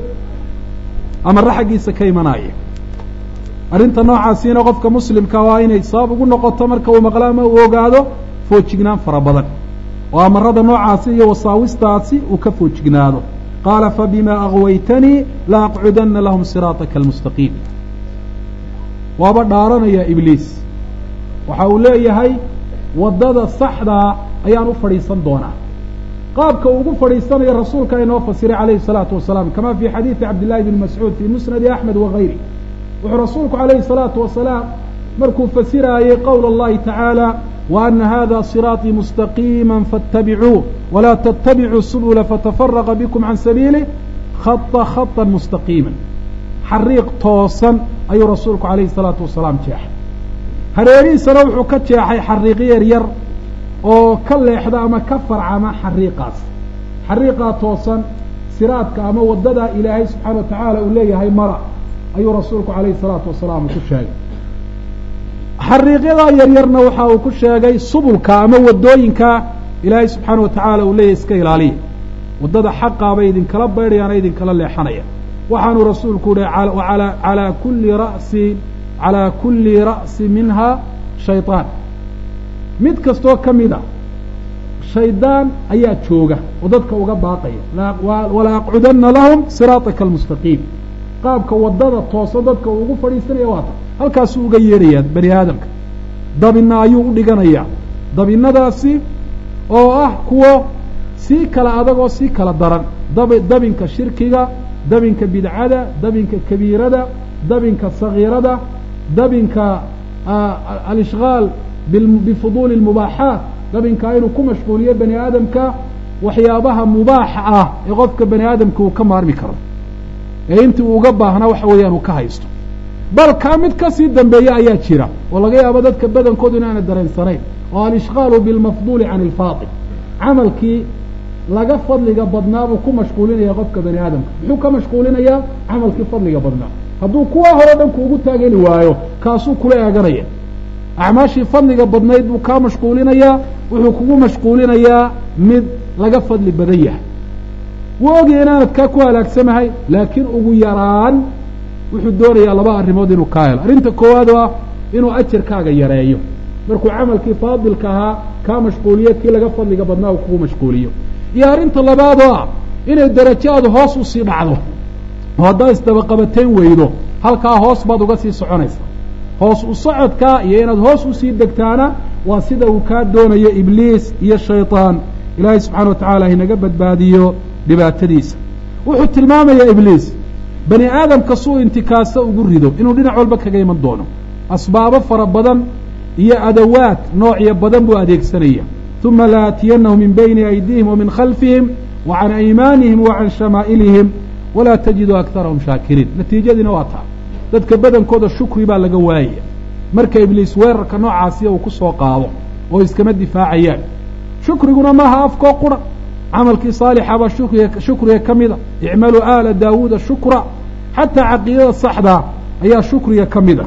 amara xaggiisa ka imanaya arrinta noocaasiina qofka muslimka waa inay sabab ugu noqoto marka uu maqlo ama uu ogaado foojignaan fara badan oo amarada noocaasi iyo wasaawistaasi uu ka foojignaado qaala fabima agwaytanii la aqcudana lahum siraaطaka almustaqiim waaba dhaaranaya ibliis waxa uu leeyahay waddada saxdaa ayaan u fadhiisan doonaa qaabka uu ugu fadhiisanayo rasuulka inoo fasiray calayhi الsalaatu wasalaam kama fi xadiidi cabdillahi bni mascuud fii musnadi axmed wagayri wuxuu rasuulku calayhi الsalaatu wasalaam markuu fasiraayey qowl اllahi tacaala وأن hذا صراaطيi مستقيما فاتبعوه ولا تتبعوا السبل فتفرق بكم عن سبيله خط خطا مستقيما xariiq toosan ayuu rasuulku عalayه الصلاaةu وaسaلاam jeexay hareerihiisana wuxuu ka jeexay xariiq yar yar oo ka leexda ama ka farcama xariiqaas xariiqaa toosan siraadka ama wadada ilaahay subحaana وataعaalى uu leeyahay mara ayuu rasuulku عalayه الصلاaةu وaسaلاam ku sheegay xariiqyadaa yaryarna waxa uu ku sheegay subulka ama wadooyinka ilaahay subxaana wa tacaala uu leeyahy iska ilaaliya waddada xaqaabay idinkala baydhayaana idinkala leexanaya waxaanuu rasuulku uhi alaa kulli ra'si calaa kulli ra'si minha shayطaan mid kastoo ka mida shaydaan ayaa jooga oo dadka uga baaqaya wala aqcudanna lahum siraaطaka almustaqiim qaabka waddada toosan dadka uu ugu fadhiisanaya waata halkaasuu uga yeedhayaa bani aadamka dabina ayuu u dhiganayaa dabinadaasi oo ah kuwo sii kala adag oo sii kala daran dab dabinka shirkiga dabinka bidcada dabinka kabiirada dabinka sagiirada dabinka alishgaal bifuduuli اlmubaaxaat dabinka inuu ku mashquuliyo bani aadamka waxyaabaha mubaaxa ah ee qofka bani aadamka uu ka maarmi karo ee intii uu uga baahnaa waxa weeyaan uu ka haysto bal kaa mid kasii dambeeya ayaa jira oo laga yaabo dadka badankoodu inaana dareensanayn oo alishqaalu bilmafduuli can ilfaadil camalkii laga fadliga badnaa buu ku mashquulinaya qofka bani aadamka muxuu ka mashquulinayaa camalkii fadliga badnaa hadduu kuwa hore dhan kuugu taageli waayo kaasuu kula eeganaya acmaashii fadliga badnayd buu kaa mashquulinayaa wuxuu kugu mashquulinayaa mid laga fadli badan yahay wuu ogaya inaanad kaa ku halaagsamahay laakiin ugu yaraan wuxuu doonayaa laba arrimood inuu kaa helo arrinta koowaad oo ah inuu ajarkaaga yareeyo markuu camalkii faadilka ahaa kaa mashquuliyo kii laga fadliga badnaa uu kugu mashquuliyo iyo arrinta labaad oo ah inay darajaadu hoos usii dhacdo oo haddaad isdabaqabateen weydo halkaa hoos baad uga sii soconaysa hoos u socodkaa iyo inaad hoos usii degtaana waa sida uu kaa doonayo ibliis iyo shayطaan ilaahay subxana wa tacala hinaga badbaadiyo dhibaatadiisa wuxuu tilmaamayaa ibliis bani aadamka suu intikaasa ugu rido inuu dhinac walba kaga iman doono asbaabo fara badan iyo adawaad noocyo badan buu adeegsanaya uma laatiyannahum min bayni aydihim wa min khalfihim wa can aymaanihim wa can shamaa'ilihim walaa tajidu aktarahum shaakiriin natiijadiina waa taa dadka badankooda shukri baa laga waayaya marka ibliis weerarka noocaasiya uu ku soo qaado oo iskama difaacayaan shukriguna maaha afkoo qura camalkii saalixabaa shukriga shukriga ka mida icmaluu aala daawuuda shukra xataa caqiidada saxdaa ayaa shukriga ka mid a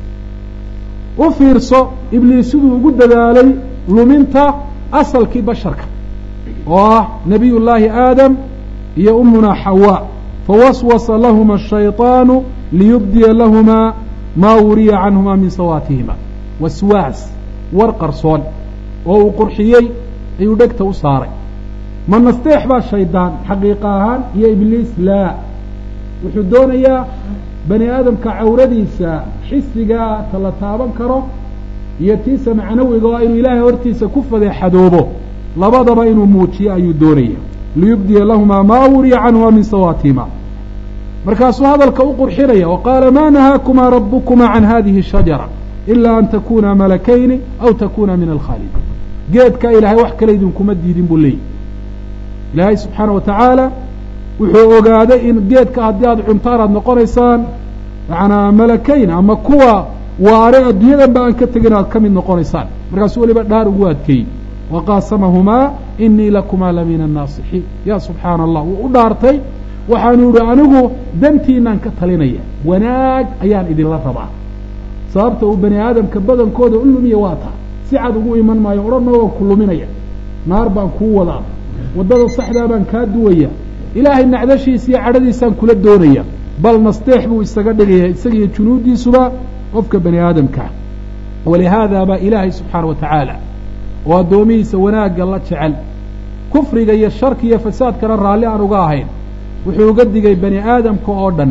u fiirso ibliis siduu ugu dadaalay luminta asalkii basharka oo ah nabiy llaahi aadam iyo umunaa xawaa fawaswasa lahuma ashayطaanu liyubdiya lahumaa maa wuriya canhumaa min sawaatihima waswaas war qarsoon oo uu qurxiyey ayuu dhegta u saaray ma nasteex baa shaydaan xaqiiqa ahaan iyo ibliis laa wuxuu doonayaa bani aadamka cawradiisa xisigaa ta la taaban karo iyo tiisa macnawiga oo inuu ilaahay hortiisa ku fadeexadoobo labadaba inuu muujiyo ayuu doonaya liyubdiya lahumaa maa wuriya canhumaa min sawaatihima markaasuu hadalka u qurxinaya wa qaala ma nahaakumaa rabukumaa can hadihi shajara ilaa an takuna malakayni aw takuna min alkhaalidiin geedka ilaahay wax kale idinkuma diidin buu leeyahy ilaahay subxaana wa tacaala wuxuu ogaaday in geedka haddii aada cuntaan aada noqonaysaan macanaa malakayn ama kuwa waare adduunyadan ba aan ka tegin aad ka mid noqonaysaan markaasuu weliba dhaar ugu adkeeyey wa qaasamahumaa inii lakumaa la min annaasixiin ya subxaana allah wuu u dhaartay waxaanu idhi anigu dantiinaan ka talinaya wanaag ayaan idinla rabaa sababta uu bani aadamka badankooda u lumiya waa taa si cad ugu iman maayo odhanna waan ku luminaya naar baan kuu wadaa waddada saxdaa baan kaa duwaya ilaahay nacdashiisa iyo cadhadiisaan kula doonaya bal nasteex buu isaga dhigaya isaga iyo junuuddiisuba qofka bani aadamkaa walihaada baa ilaahay subxaana wa tacaala oo addoomihiisa wanaagga la jecel kufriga iyo sharki iyo fasaadkana raalli aan uga ahayn wuxuu uga digay bani aadamka oo dhan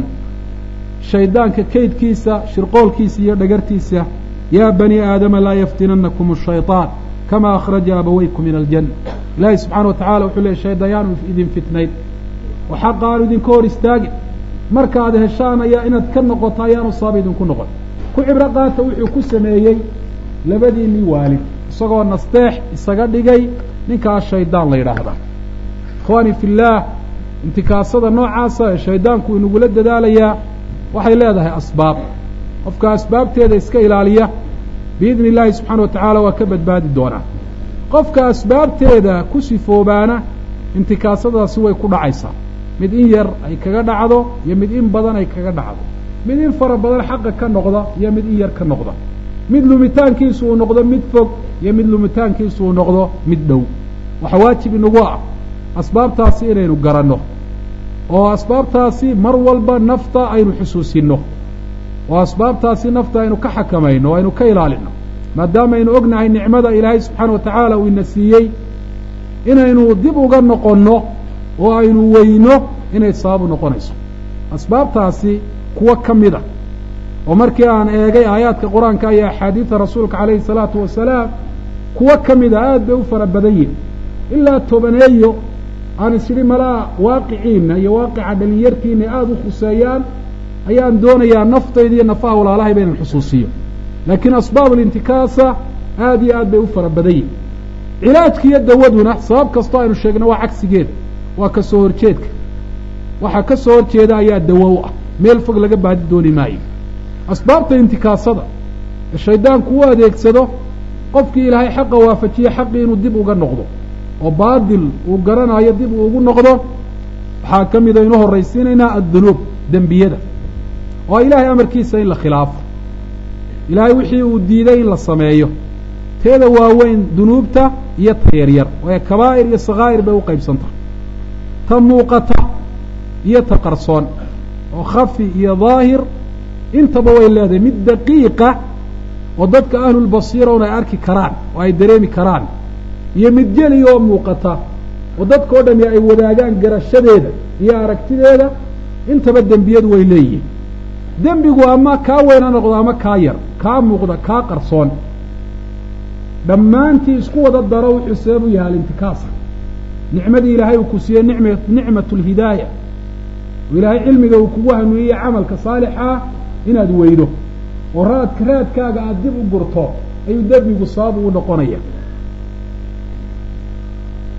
shaydaanka kaydkiisa shirqoolkiisa iyo dhagartiisa yaa bani aadama laa yaftinanakum ashayطaan kama akhraja abawaykum min aljanna ilaahay subxaana wa tacala wuxuu leeyay shaydayaanu idin fitnayn oo xaqa aanu idinka hor istaagin markaad heshaan ayaa inaad ka noqoto ayaanu sabab idinku noqon ku cibro qaata wuxuu ku sameeyey labadiinii waalid isagoo nasteex isaga dhigay ninkaas shaydaan la yidhaahda ikhwaani fi illaah intikaasada noocaasa ee shaydaanku inagula dadaalayaa waxay leedahay asbaab qofka asbaabteeda iska ilaaliya biidni illaahi subxaana wa tacaala waa ka badbaadi doonaa qofka asbaabteeda ku sifoobaana intikaasadaasi way ku dhacaysaa mid in yar ay kaga dhacdo iyo mid in badan ay kaga dhacdo mid in fara badan xaqa ka noqda iyo mid in yar ka noqda mid lumitaankiisu uu noqdo mid fog iyo mid lumitaankiisu uu noqdo mid dhow waxaa waajib inagu ah asbaabtaasi inaynu garanno oo asbaabtaasi mar walba nafta aynu xusuusinno oo asbaabtaasi nafta aynu ka xakamayno o aynu ka ilaalinno maadaama aynu ognahay nicmada ilaahay subxaana wa tacaala uu ina siiyey inaynu dib uga noqonno oo aynu weyno inay sababu noqonayso asbaabtaasi kuwo ka mida oo markii aan eegay aayaadka qur-aanka iyo axaadiida rasuulka calayhi salaatu wasalaam kuwo ka mida aad bay u fara badan yihin ilaa tobaneeyo aan isidhi malaa waaqiciinna iyo waaqica dhalinyartiina aada u khuseeyaan ayaan doonayaa naftayda iyo nafaha walaalahayba inan xusuusiyo laakiin asbaab alintikaasa aad iyo aad bay u fara badan yihin cilaajka iyo dawaduna sabab kastoo aynu sheegno waa cagsigeeda waa ka soo horjeedka waxaa ka soo horjeeda ayaa dawo u ah meel fog laga baadi dooni maayo asbaabta intikaasada ee shaydaanku u adeegsado qofkii ilaahay xaqa waafajiye xaqii inuu dib uga noqdo oo baadil uu garanayo dib uu ugu noqdo waxaa ka mida inu horraysiinaynaa addunuub dembiyada oo ilaahay amarkiisa in la khilaafo ilaahay wixii uu diiday in la sameeyo teeda waaweyn dunuubta iyo ta yaryar waayo kabaa'ir iyo sakaa'ir bay u qaybsantah ta muuqata iyo ta qarsoon oo khafi iyo daahir intaba way leedahay mid daqiiqa oo dadka ahlulbasiira un ay arki karaan oo ay dareemi karaan iyo mid jeli oo muuqata oo dadka o dhami ay wadaagaan garashadeeda iyo aragtideeda intaba dembiyadu way leeyihiin dembigu ama kaa weyn ha noqdo ama kaa yar kaa muuqda kaa qarsoon dhammaantii isku wada daro wuxuu sabab u yahay alintikaasa nicmadii ilaahay uu ku siiyey nicm nicmatu lhidaaya oo ilaahay cilmiga uu kugu hanuuniye camalka saalixaa inaad weydo oo raadka raadkaaga aada dib u gurto ayuu dembigu sabab ugu noqonaya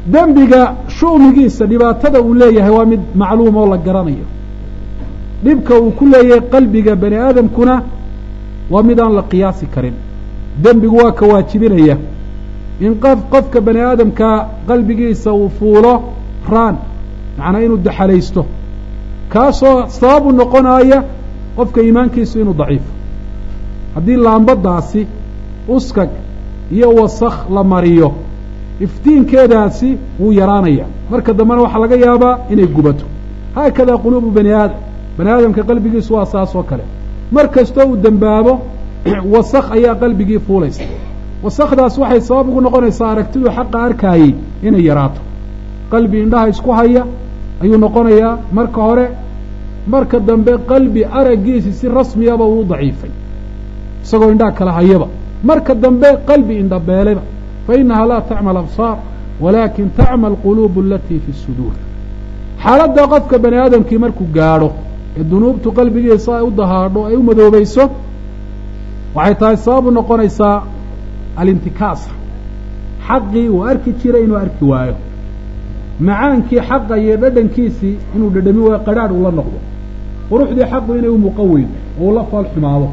dembiga shu'migiisa dhibaatada uu leeyahay waa mid macluum oo la garanayo dhibka uu ku leeyahay qalbiga bani aadamkuna waa mid aan la qiyaasi karin dembigu waa ka waajibinaya in qof qofka bani aadamka qalbigiisa uu fuulo raan macnaa inuu daxalaysto kaasoo sababu noqonaya qofka iimaankiisu inuu daciifo haddii laambadaasi uskag iyo wasakh la mariyo iftiinkeedaasi wuu yaraanaya marka dambena waxaa laga yaabaa inay gubato haakadaa quluubu bani aadam bani aadamka qalbigiisu waa saas oo kale mar kastoo uu dembaabo wasakh ayaa qalbigii fuulaysa wasakdaas waxay sabab ugu noqonaysaa aragtidu xaqa arkaayey inay yaraato qalbi indhaha isku haya ayuu noqonayaa marka hore marka dambe qalbi araggiisi si rasmiyaba uu daciifay isagoo indhaha kala hayaba marka dambe qalbi indhabeeleba fa inaha laa tacmal absaar walaakin tacmal quluubu alatii fi suduur xaaladda qofka bani aadamkii markuu gaadho ee dunuubtu qalbigiisa ay u dahaadho ay u madoobayso waxay tahay sababu noqonaysaa alintikaasa xaqii uu arki jiray inuu arki waayo macaankii xaqa iyo dhadhankiisii inuu dhadhami waayo qadhaadh ula noqdo quruxdii xaqu inay u muuqan weydo oo ula fool xumaado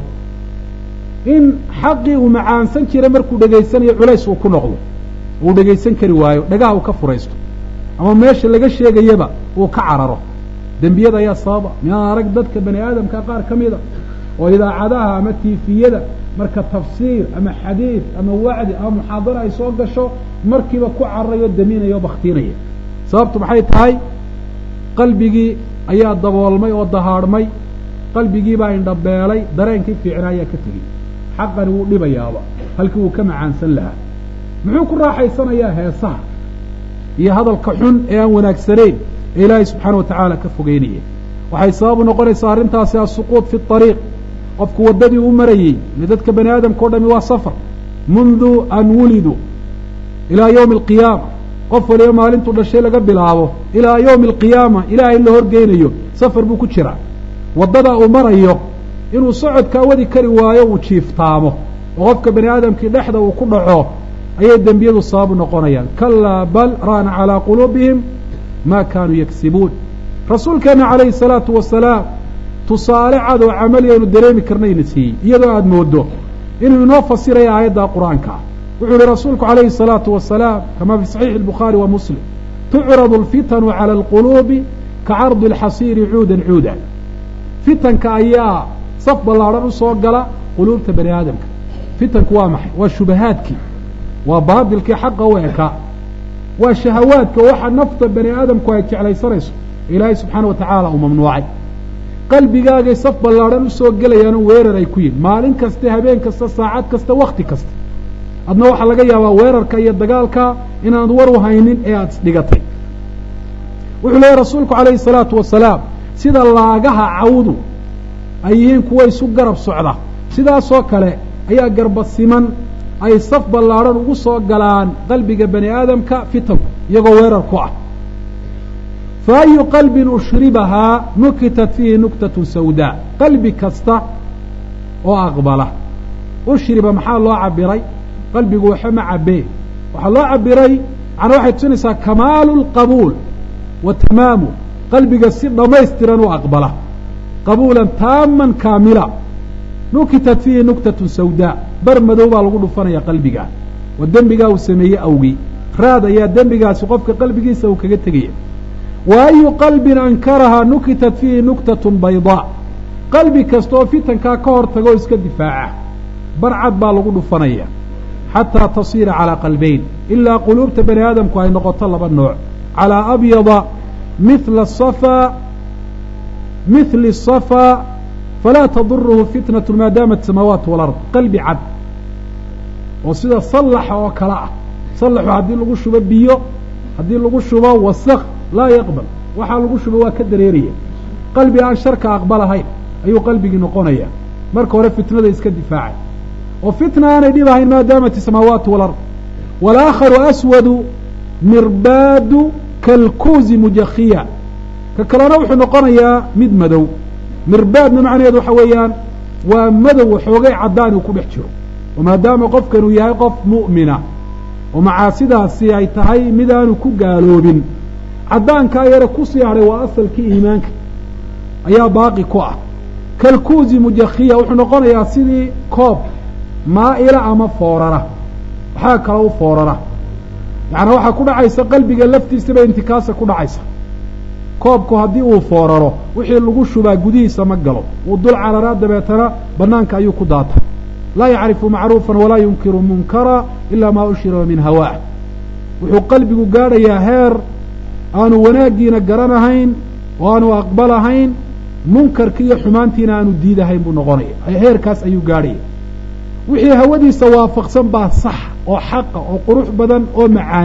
in xaqii uu macaansan jiray markuu dhegaysanayo culays uu ku noqdo uu dhegaysan kari waayo dhagaha uu ka furaysto ama meesha laga sheegayaba uu ka cararo dembiyada ayaa sababa miyaan arag dadka bani aadamka qaar ka mida oo idaacadaha ama tiifiyada marka tafsiir ama xadiid ama wacdi ama muxaadaro ay soo gasho markiiba ku cararayo daminaya o baktiinaya sababtu maxay tahay qalbigii ayaa daboolmay oo dahaadhmay qalbigiibaa indhabeelay dareenkii fiicna ayaa ka tegey xaqani wuu dhibayaaba halkii wuu ka macaansan lahaa muxuu ku raaxaysanayaa heesaha iyo hadalka xun ee aan wanaagsanayn ee ilaahay subxaana wa tacaala ka fogeynaya waxay sababu noqonaysaa arrintaasi asuquud fi ariiq qofku waddadii u marayey ile dadka bani aadamka o dhami waa safar mundu an wuliduu ilaa yowmi alqiyaama qof waliba maalintuu dhashay laga bilaabo ilaa yowmi alqiyaama ilaahay la horgeynayo safar buu ku jiraa waddada uu marayo inuu socodkaa wadi kari waayo uu jiiftaamo oo qofka bani aadamkii dhexda uu ku dhaco ayay dembiyadu sababu noqonayaan kalaa bal raana calaa quluubihim ma kaanuu yagsibuun rasuulkeena calayhi salaatu wasalaam tusaale cad oo camaliyaynu dareemi karnayna siiyey iyadoo aada moodo inuu inoo fasiraya aayadda qur-aanka ah wuxuu yihi rasuulku calayhi الsalaatu wasalaam kama fi saxiixi الbukhaari wa muslim tucradu اlfitanu calى اlquluubi kacardi اlxasiiri cuudan cuuda fitanka ayaa saf ballaadhan usoo gala quluubta bani aadamka fitanku waa maxay waa shubahaadkii waa baatilkii xaqa u ekaa waa shahawaadka waxa nafta bani aadamku ay jeclaysanayso ilaahay subxaana wa tacaala uu mamnuucay qalbigaagay saf ballaadhan usoo gelayaanoo weerar ay ku yihin maalin kaste habeen kasta saacad kasta wakti kasta adna waxaa laga yaabaa weerarka iyo dagaalka inaanad war u haynin ee aada isdhigatay wuxuu leeyahy rasuulku calayhi salaatu wasalaam sida laagaha cawdu ay yihiin kuwa isu garab socda sidaasoo kale ayaa garba siman ay saf ballaadhan ugu soo galaan qalbiga bani aadamka fitanku iyagoo weerar ku ah fa ayu qalbin ushribahaa nukitat fiihi nuktatun sawdaa qalbi kasta oo aqbala ushriba maxaa loo cabiray qalbigu waxa ma cabee waxaa loo cabiray macnaa waxay tusinaysaa kamaalu lqabuul wa tamaamu qalbiga si dhammaystiran u aqbala qabuulan taaman kaamila nukitat fiihi nuktatun sawdaa bar madow baa lagu dhufanaya qalbiga waa dembigaa uu sameeyey awgii raad ayaa dembigaasi qofka qalbigiisa uu kaga tegaya wa ayu qalbin ankarahaa nukitat fiihi nuktatun baydaa qalbi kasta oo fitankaa ka hor tago o iska difaaca barcad baa lagu dhufanaya xataa tasiira calaa qalbayn ilaa quluubta bani aadamku ay noqoto laba nooc calaa abyada mila safaa mithli safaa falaa taduruhu fitnatu maa daamat samaawaat walard qalbi cad oo sida sallaxa oo kale ah sallaxu haddii lagu shubo biyo haddii lagu shubo wasakh laa yaqbal waxaa lagu shubo waa ka dareeraya qalbi aan sharka aqbalahayn ayuu qalbigii noqonaya marka hore fitnada iska difaacay oo fitna aanay dhib ahayn maa daamat isamaawaatu walard walaakharu aswadu mirbaadu kalkuuzi mujakhiya ka kalena wuxuu noqonayaa mid madow mirbaadna macnaheedu waxa weeyaan waa madow xoogay caddaan uu ku dhex jiro oo maadaama qofkan uu yahay qof mu'mina oo macaasidaasi ay tahay mid aanu ku gaaloobin caddaankaa yare kusii hadhay waa asalkii iimaanka ayaa baaqi ku ah kalkuusi mujakhiya wuxuu noqonayaa sidii koob maa'ila ama foorara waxaa kale u foorara yacnaa waxaa ku dhacaysa qalbiga laftiisaba intikaasa ku dhacaysa koobku haddii uu fooraro wixii lagu shubaa gudihiisa ma galo wuu dul cararaa dabeetana bannaanka ayuu ku daata laa yacrifu macruufan walaa yunkiru munkara ilaa maa ushira min hawaah wuxuu qalbigu gaadhayaa heer aanu wanaaggiina garanahayn oo aanu aqbalahayn munkarki iyo xumaantiina aanu diidahayn buu noqonaya heerkaas ayuu gaadhaya wixii hawadiisa waafaqsan baa sax oo xaqa oo qurux badan oo macaan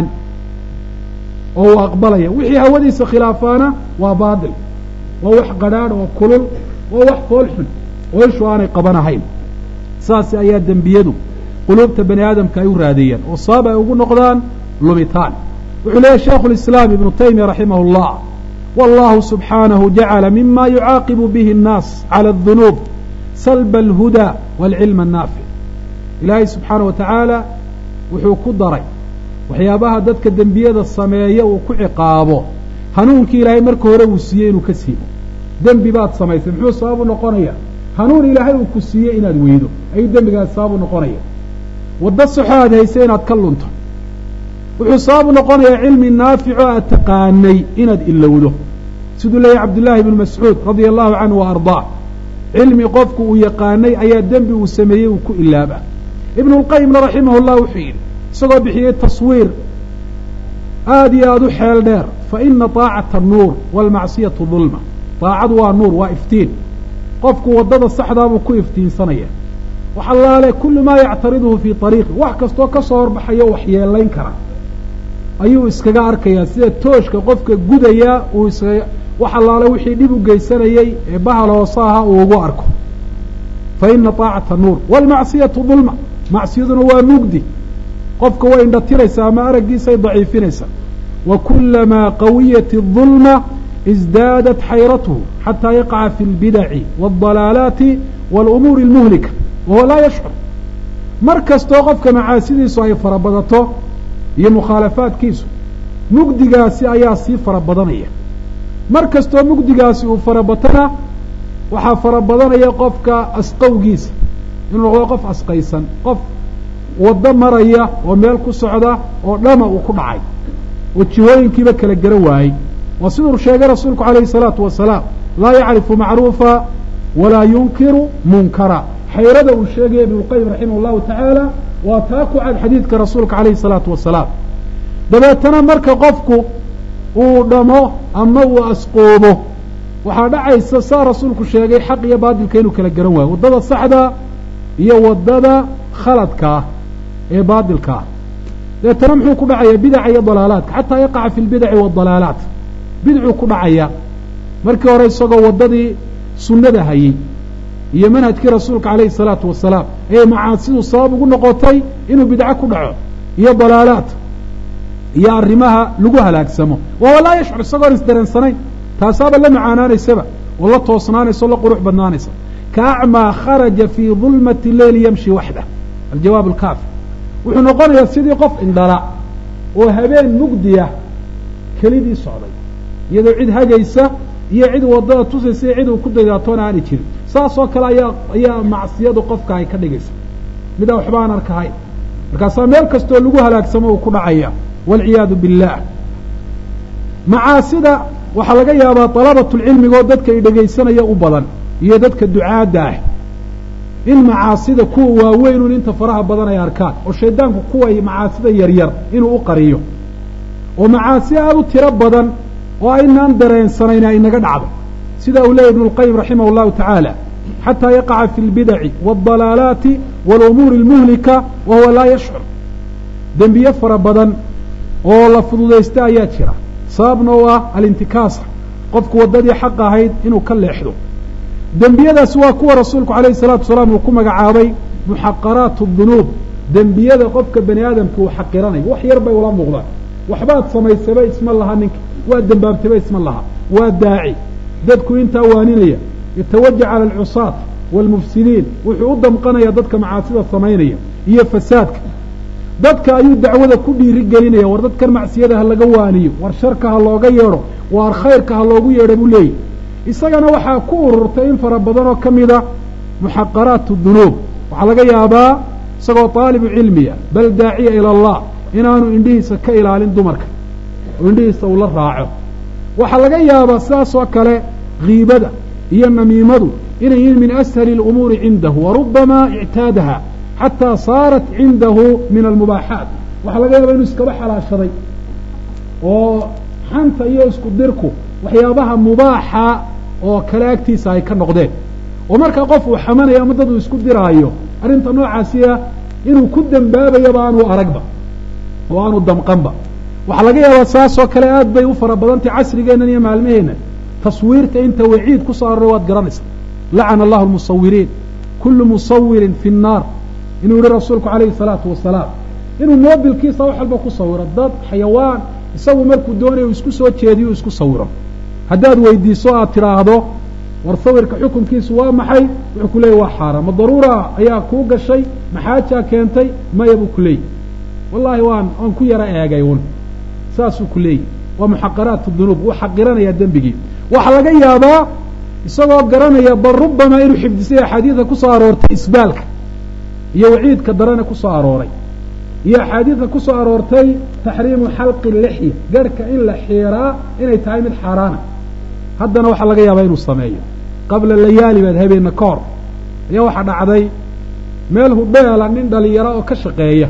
oo uu aqbalaya wixii hawadiisa khilaafaana waa baatil waa wax qadhaadh oo kulul waa wax fool xun oo ishu aanay qabanahayn saas ayaa dembiyadu quluubta bani aadamka ay u raadeeyaan oo sabab ay ugu noqdaan lumitaan wuxuu leeyahy shaikhu lislaam ibnu taymiya raximah اllah wallahu subxaanahu jacala mima yucaaqibu bihi الnaas calى الdunuub salba alhuda wاlcilm الnaafic ilaahay subxaana wa tacaala wuxuu ku daray waxyaabaha dadka dembiyada sameeya uu ku ciqaabo hanuunkii ilaahay marka hore uu siiyey inuu ka siibo dembi baad samaysay muxuu sababu noqonaya hanuun ilaahay uu ku siiyey inaad weydo ayuu dembigaas sababu noqonaya waddo soxo aad haysay inaad ka lunto wuxuu sababu noqonayaa cilmi naafico aad taqaanay inaad ilowdo siduu leeyahy cabdullaahi ibnu mascuud radia allahu canhu wa ardaa cilmi qofku uu yaqaanay ayaa dembi uu sameeyey uu ku ilaaba ibnu lqayimna raximah llah wuxuu yidhi isagoo bixiyey taswiir aada iyo aada u xeel dheer fa ina taacata nuur waalmacsiyatu dulma daacadu waa nuur waa iftiin qofku waddada saxdaabuu ku iftiinsanaya wax allaale kullu maa yactariduhu fii ariiqi wax kastoo ka soo horbaxayo wax yeelayn kara ayuu iskaga arkayaa sida tooshka qofka gudaya uu iskaga wax allaale wixii dhib u geysanayey ee bahal hoose ahaa uu ugu arko fa ina taacata nuur waalmacsiyatu dulma macsiyaduna waa mugdi qofka way indhatiraysaa ama araggiisay daciifinaysaa wa kulamaa qawiyat الظulma isdaadat xayratuhu xataa yaqaca fi اlbidaci wاldalaalaati wاlumuuri اlmuhlika wahuwa laa yashcur mar kastoo qofka macaasidiisu ay fara badato iyo mukhaalafaadkiisu mugdigaasi ayaa sii fara badanaya mar kastoo mugdigaasi uu fara batana waxaa fara badanaya qofka asqowgiisa inuu noqdo qof asqaysan qof waddo maraya oo meel ku socda oo dhama uu ku dhacay oo jihooyinkiiba kala garan waayey waa siduu sheegay rasuulku calayhi salaatu wasalaam laa yacrifu macruufa walaa yunkiru munkara xayrada uu sheegaya ibnulqayim raximah llahu tacaala waa taa ku cad xadiidka rasuulka calayhi salaatu wasalaam dabeetana marka qofku uu dhamo ama uu asqoobo waxaa dhacaysa saa rasuulku sheegay xaq iyo baadilka inuu kala garan waayo waddada saxda iyo waddada khaladka ah ee baadilka ah dabeetana muxuu ku dhacayaa bidaca iyo dalaalaadka xataa yaqaca fi lbidaci waadalaalaat bidcuu ku dhacaya markii hore isagoo waddadii sunnada hayey iyo manhajkii rasuulka calayhi salaatu wasalaam ayay macaasidu sabab ugu noqotay inuu bidco ku dhaco iyo dalaalaat iyo arrimaha lagu halaagsamo wahuwa laa yashcur isagoon isdareensanayn taasaaba la macaanaanaysaba oo la toosnaanaysa o la qurux badnaanaysa kaacmaa kharaja fii dulmati leyli yamshi waxdah aljawaab alkaafi wuxuu noqonayaa sidii qof indhala oo habeen mugdiya kelidii socday iyadoo cid hagaysa iyo cid waddada tusaysa iyo cid uu ku daydaatoona aanay jirin saas oo kale ayaa ayaa macsiyadu qofka ay ka dhigaysa mid aan waxba aan arkahayn markaasaa meel kastoo lagu halaagsamo uu ku dhacaya waalciyaadu billaah macaasida waxaa laga yaabaa dalabatulcilmiga oo dadka i dhegaysanaya u badan iyo dadka ducaadda ah in macaasida kuwa waaweynun inta faraha badan ay arkaan oo shaydaanku kuway macaasida yaryar inuu u qariyo oo macaasi aada u tiro badan oo aynaan dareensanayn ay naga dhacdo sida uu leeyay ibnu lqayim raximah llahu tacaala xataa yaqaca fi lbidaci waaldalaalaati waalumuuri almuhlika wa huwa laa yashcur dembiye fara badan oo la fududaysta ayaa jira sababna u ah alintikaasa qofku waddadii xaq ahayd inuu ka leexdo dembiyadaasi waa kuwa rasuulku calayhi salaatu wasalaam uu ku magacaabay muxaqaraat dunuub dembiyada qofka bani aadamka uu xaqiranayo wax yar bay ula muuqdaan waxbaad samaysaba isma laha ninka waa dembaabtaba isma laha waa daaci dadku intaa waaninaya yatawaja cala alcusaat waalmufsidiin wuxuu u damqanaya dadka macaasida samaynaya iyo fasaadka dadka ayuu dacwada ku dhiiri gelinaya war dadkan macsiyada ha laga waaniyo war sharka ha looga yeedho war khayrka ha loogu yeedho buu leeyahy isagana waxaa ku ururtay in fara badan oo ka mida muxaqaraat dunuub waxaa laga yaabaa isagoo taalibu cilmiya bal daaciya ila allah inaanu indhihiisa ka ilaalin dumarka oo indhihiisa uu la raaco waxaa laga yaabaa sidaas oo kale kiibada iyo namiimadu inay yihiin min ashali اlumuuri cindahu warubama ictaadaha xataa saarat cindahu min almubaaxaat waxaa laga yaaba inuu iskaba xalaashaday oo xanta iyo isku dirku waxyaabaha mubaaxa oo kale agtiisa ay ka noqdeen oo markaa qof uu xamanayo ama dad uu isku diraayo arrinta noocaasiya inuu ku dembaabayaba aanu aragba oo aanu damqanba waxaa laga yaabaa saasoo kale aad bay u fara badantay casrigeennan iyo maalmaheenna taswiirta inta waciid ku soo aroray waad garanaysa lacana allahu almusawiriin kullu musawirin fi nnaar inuu yihi rasuulku calayhi salaatu wasalaam inuu moobilkiisa wax walba ku sawiro dad xayawaan isagu markuu doonayo uu isku soo jeediyo u isku sawiro haddaad weydiiso aad tidhaahdo war sawirka xukunkiisu waa maxay wuxuu ku leeyay waa xaaraan ma daruura ayaa kuu gashay maxaajaa keentay maya buu ku leeyay wallaahi waan waan ku yaro eegay un saasuu ku leeyahy waa muxaqaraat dunuub wuu xaqiranayaa dembigii waxaa laga yaabaa isagoo garanaya bal rubamaa inuu xifdisay axaadiida ku soo aroortay isbaalka iyo waciidka darane ku soo arooray iyo axaadiida ku soo aroortay taxriimu xalqi lixya garhka in la xiiraa inay tahay mid xaaraana haddana waxaa laga yaabaa inuu sameeyo qabla layaali baad habeenna ka hor ayaa waxaa dhacday meel hudheela nin dhalinyaro oo ka shaqeeya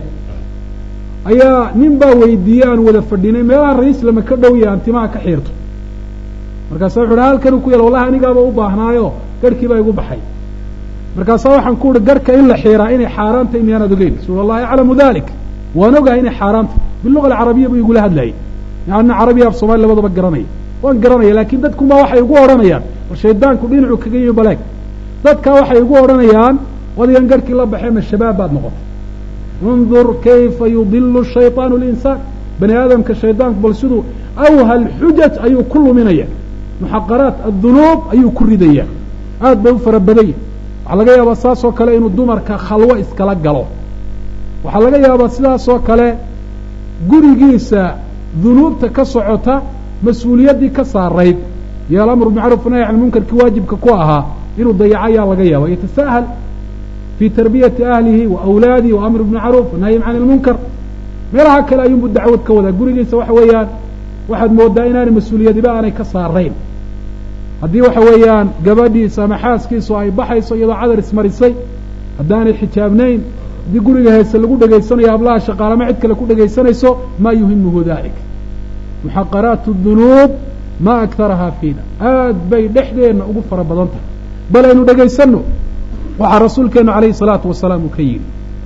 ayaa nin baa weydiiyey aan wada fadhinay meelaha raislama ka dhow yahay antimaha ka xiirto markaasa wuxu uhi halkanuu ku yal wallahi anigaaba u baahnaayo garhkii baa igu baxay markaasaa waxaan ku uhi garhka in la xiiraa inay xaaraan tahay miyaanaad ogeyn rasuul allahi aclamu dalik waan ogahay inay xaaraan tahay biluga alcarabiya buu igula hadlayay yani carabiya af soomali labadaba garanaya waan garanaya laakiin dadkunbaa waxay igu odhanayaan war shaydaanku dhinacu kaga yimi baleeg dadkaa waxay igu odhanayaan wadigan garhkii la baxee ma shabaab baad noqotay undur kayfa yudilu shayطaanu linsaan bani aadamka shaydaanku bal siduu awhal xujaj ayuu ku luminaya muxaqaraat addunuub ayuu ku ridaya aad bay u fara badanya waxaa laga yaabaa saas oo kale inuu dumarka khalwo iskala galo waxaa laga yaabaa sidaas oo kale gurigiisa dunuubta ka socota mas-uuliyaddii ka saarayd iyo alamru bimacruuf nahy can munkarkii waajibka ku ahaa inuu dayaco ayaa laga yaaba yatasahal fii tarbiyati ahlihi wa awlaadihi wa amri bimacruuf wanahyin can ilmunkar meelaha kale ayuunbu dacwad ka wadaa gurigiisa waxa weeyaan waxaad moodaa inaanay mas-uuliyadiba aanay ka saarayn haddii waxa weeyaan gabadhiisa ama xaaskiisu ay baxayso iyadoo cadar ismarisay haddaanay xijaabnayn haddii guriga heese lagu dhegaysanayo hablaha shaqaalama cid kale ku dhegaysanayso maa yuhimuhu dalik muxaqaraat dunuub ma aktarahaa fiina aad bay dhexdeenna ugu fara badan tahay bal aynu dhegaysanno waxaa rasuulkeenu calayhi salaatu wasalaam uu ka yidhi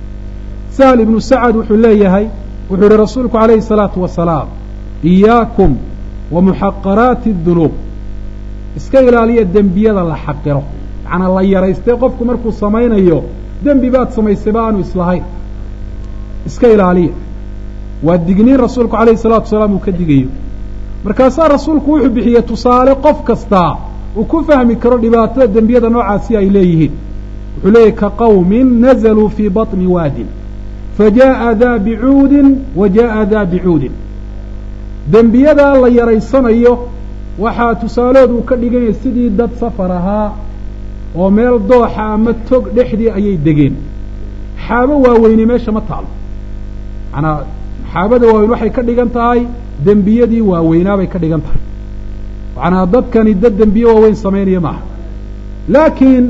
sahl ibnu sacad wuxuu leeyahay wuxuu yihi rasuulku calayhi salaatu wasalaam iyaakum wa muxaqaraati dunuub iska ilaaliya dembiyada la xaqiro macnaa la yaraystay qofku markuu samaynayo dembi baad samaysayba aanu islahayn iska ilaaliya waa digniin rasuulku calayhi salatu wasalaam uu ka digayo markaasaa rasuulku wuxuu bixiyey tusaale qof kastaa uu ku fahmi karo dhibaatada dembiyada noocaasi ay leeyihiin wuxuu leeyahy ka qawmin nazaluu fii baطni waadin fajaءa daa bicuudin wa jaءa daa bicuudin dembiyadaa la yaraysanayo waxaa tusaalood uu ka dhiganya sidii dad safar ahaa oo meel dooxa ama tog dhexdii ayay degeen xaabo waaweyni meesha ma taalo manaa xaabada waaweyn waxay ka dhigan tahay dembiyadii waaweynaa bay ka dhigan tahay macnaa dadkani dad dembiye waaweyn samaynaya maaha laakiin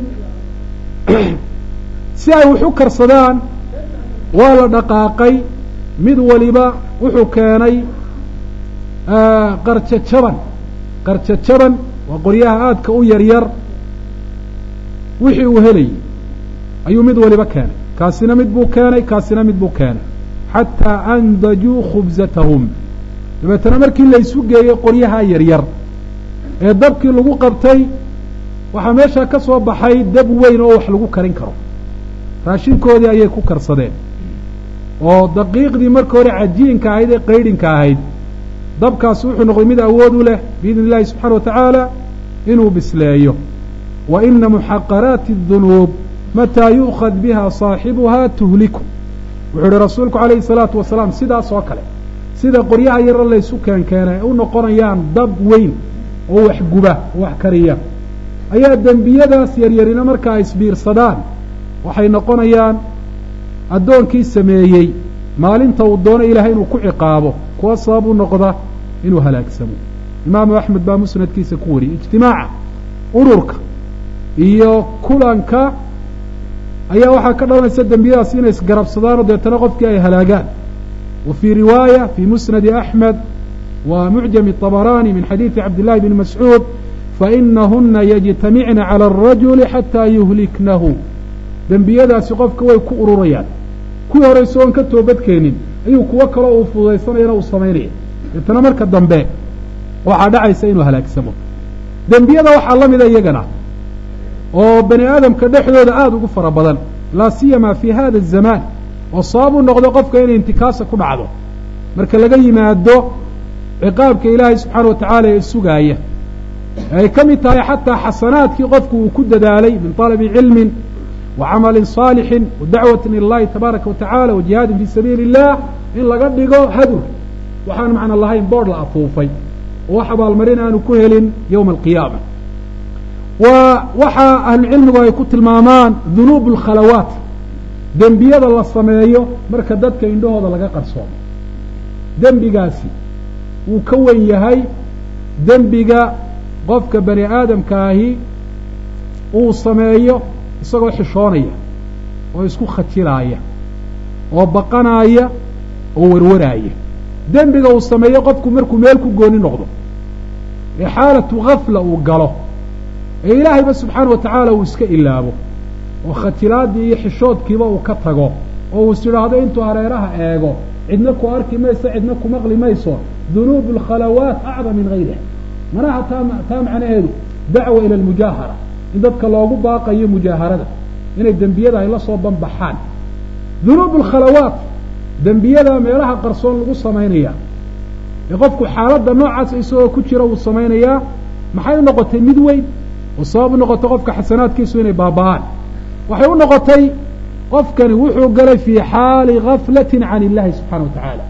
si ay wax u karsadaan waa la dhaqaaqay mid waliba wuxuu keenay qarjajaban qarjajaban waa qoryaha aadka u yaryar wixii uu helayay ayuu mid waliba keenay kaasina mid buu keenay kaasina mid buu keenay xataa andajuu khubsatahum dabeetana markii laysu geeyey qoryaha yaryar ee dabkii lagu qabtay waxaa meeshaa ka soo baxay dab weyn oo wax lagu karin karo raashinkoodii ayay ku karsadeen oo daqiiqdii marka hore cajiinka ahayd ee qaydhinka ahayd dabkaasi wuxuu noqday mid awood u leh biidni illahi subxana wa tacaala inuu bisleeyo wa ina muxaqaraati dunuub mataa yu'khad biha saaxibuhaa tuhliku wuxuu ihi rasuulku calayhi salaatu wasalaam sidaas oo kale sida qoryaha yaro laysu keenkeenay ay u noqonayaan dab weyn oo wax guba oo wax kariya ayaa dembiyadaas yaryarina markaa isbiirsadaan waxay noqonayaan addoonkii sameeyey maalinta uu doono ilaahay inuu ku ciqaabo kuwa sabab u noqda inuu halaagsamo imaamu axmed baa musnadkiisa ku wariyey ijtimaaca ururka iyo kulanka ayaa waxaa ka dhalanaysa dembiyadaas inay isgarabsadaanoo deetana qofkii ay halaagaan wa fii riwaaya fii musnadi axmed wa mucjami طabarani min xadiidi cabdillahi bni mascuud fainahuna yajtamicna calى الrajuli xataa yuhliknahu dembiyadaasi qofka way ku ururayaan kuwii hore isagoon ka toobadkeenin ayuu kuwo kaloo uu fududaysanayana uu samaynaya deetana marka dambe waxaa dhacaysa inuu halaagsamo dembiyada waxaa la mida iyagana oo bani aadamka dhexdooda aada ugu fara badan laa siyama fi hada الzamaan oo sabab u noqdo qofka inay intikaasa ku dhacdo marka laga yimaado ciqaabka ilaahay subxaana wa tacaala ee sugaaya ay ka mid tahay xataa xasanaadkii qofku uu ku dadaalay min طalabi cilmin wa camalin صaalixin wa dacwatin ila اllahi tabaaraka wa tacala wa jihaadin fi sabiili الlah in laga dhigo hadur waxaan macna lahayn boodh la afuufay oo wax abaalmarin aanu ku helin yowma alqiyaama wa waxaa ahlucilmigu ay ku tilmaamaan dunuub اlkhalawaat dembiyada la sameeyo marka dadka indhahooda laga qarsoomo dembigaasi wuu ka wen yahay dembiga qofka bani aadamkaahi uu sameeyo isagoo xishoonaya oo isku khajilaaya oo baqanaaya oo warwaraaya dembiga uu sameeyo qofku markuu meel ku gooni noqdo ee xaalatu gafla uu galo ee ilaahayba subxaana wa tacaala uu iska ilaabo oo khajilaadii iyo xishoodkiiba uu ka tago oo uu is idhaahdo intuu hareeraha eego cidna ku arki mayso cidna ku maqli mayso dunuub alkhalawaat acdam min gayriha manaha taa taa macnaheedu dacwa ila almujaahara in dadka loogu baaqayo mujaaharada inay dembiyada ay la soo banbaxaan dunuub alkhalawaat dembiyada meelaha qarsoon lagu samaynaya ee qofku xaaladda noocaas isagoo ku jira uu samaynayaa maxay u noqotay mid weyn oo sabab u noqotay qofka xasanaadkiisu inay baaba'aan waxay u noqotay qofkani wuxuu galay fii xaali gaflati can illahi subxana wa tacaala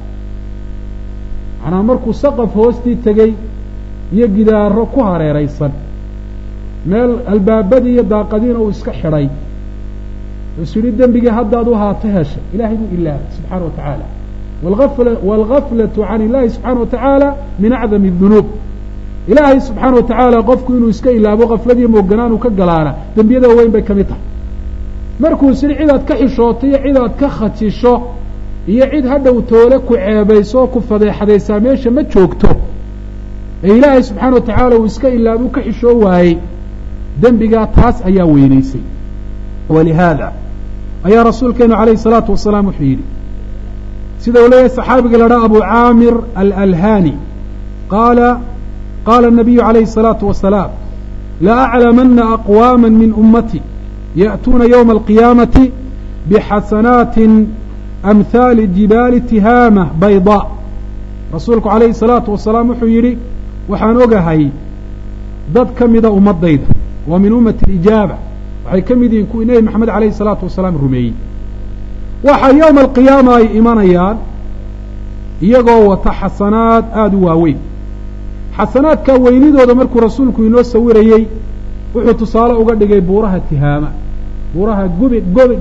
manaa markuu saqaf hoostii tegey iyo gidaaro ku hareeraysan meel albaabadii iyo daaqadiina uu iska xidhay isu yihi dembigii haddaad u haato heshay ilahay buu ilaabay subxaana wa tacaala waalgaflatu can illahi subxaana wa tacaala min acdami dunuub ilaahay subxaana wa tacaala qofku inuu iska ilaabo kafladiiyo mooganaan uu ka galaana dembiyada weyn bay ka mid tahay markuu is yihi cidaad ka xishooto iyo cidaad ka khajisho iyo cid hadhow toole ku ceebayso oo ku fadeexadaysaa meesha ma joogto ee ilaahay subxaana wa tacaala uu iska ilaabuu ka xishoo waayey dembigaa taas ayaa weynaysay walihaada ayaa rasuulkeenu calayhi salaatu wasalaam wuxuu yidhi sida uu leeyahay saxaabiga la dhaha abu caamir alalhani qaala qaala الnabiyu calayhi الsalaatu wasalaam laaclamana aqwaama min ummati ya'tuuna ywma alqiyaamati bixasanaatin amhaali jibaali tihaama baydaa rasuulku calayhi الsalaatu wasalaam wuxuu yidhi waxaan ogahay dad ka mida ummadayda waa min ummati alijaaba waxay ka mid yihiin kuwii nebi maxamed alayhi الsalaatu wasalaam rumeeyey waxaa yowma alqiyaama ay imanayaan iyagoo wata xasanaad aada u waaweyn xasanaadka weynidooda markuu rasuulku inoo sawirayey wuxuu tusaale uga dhigay buuraha tihaama buuraha gubi gobi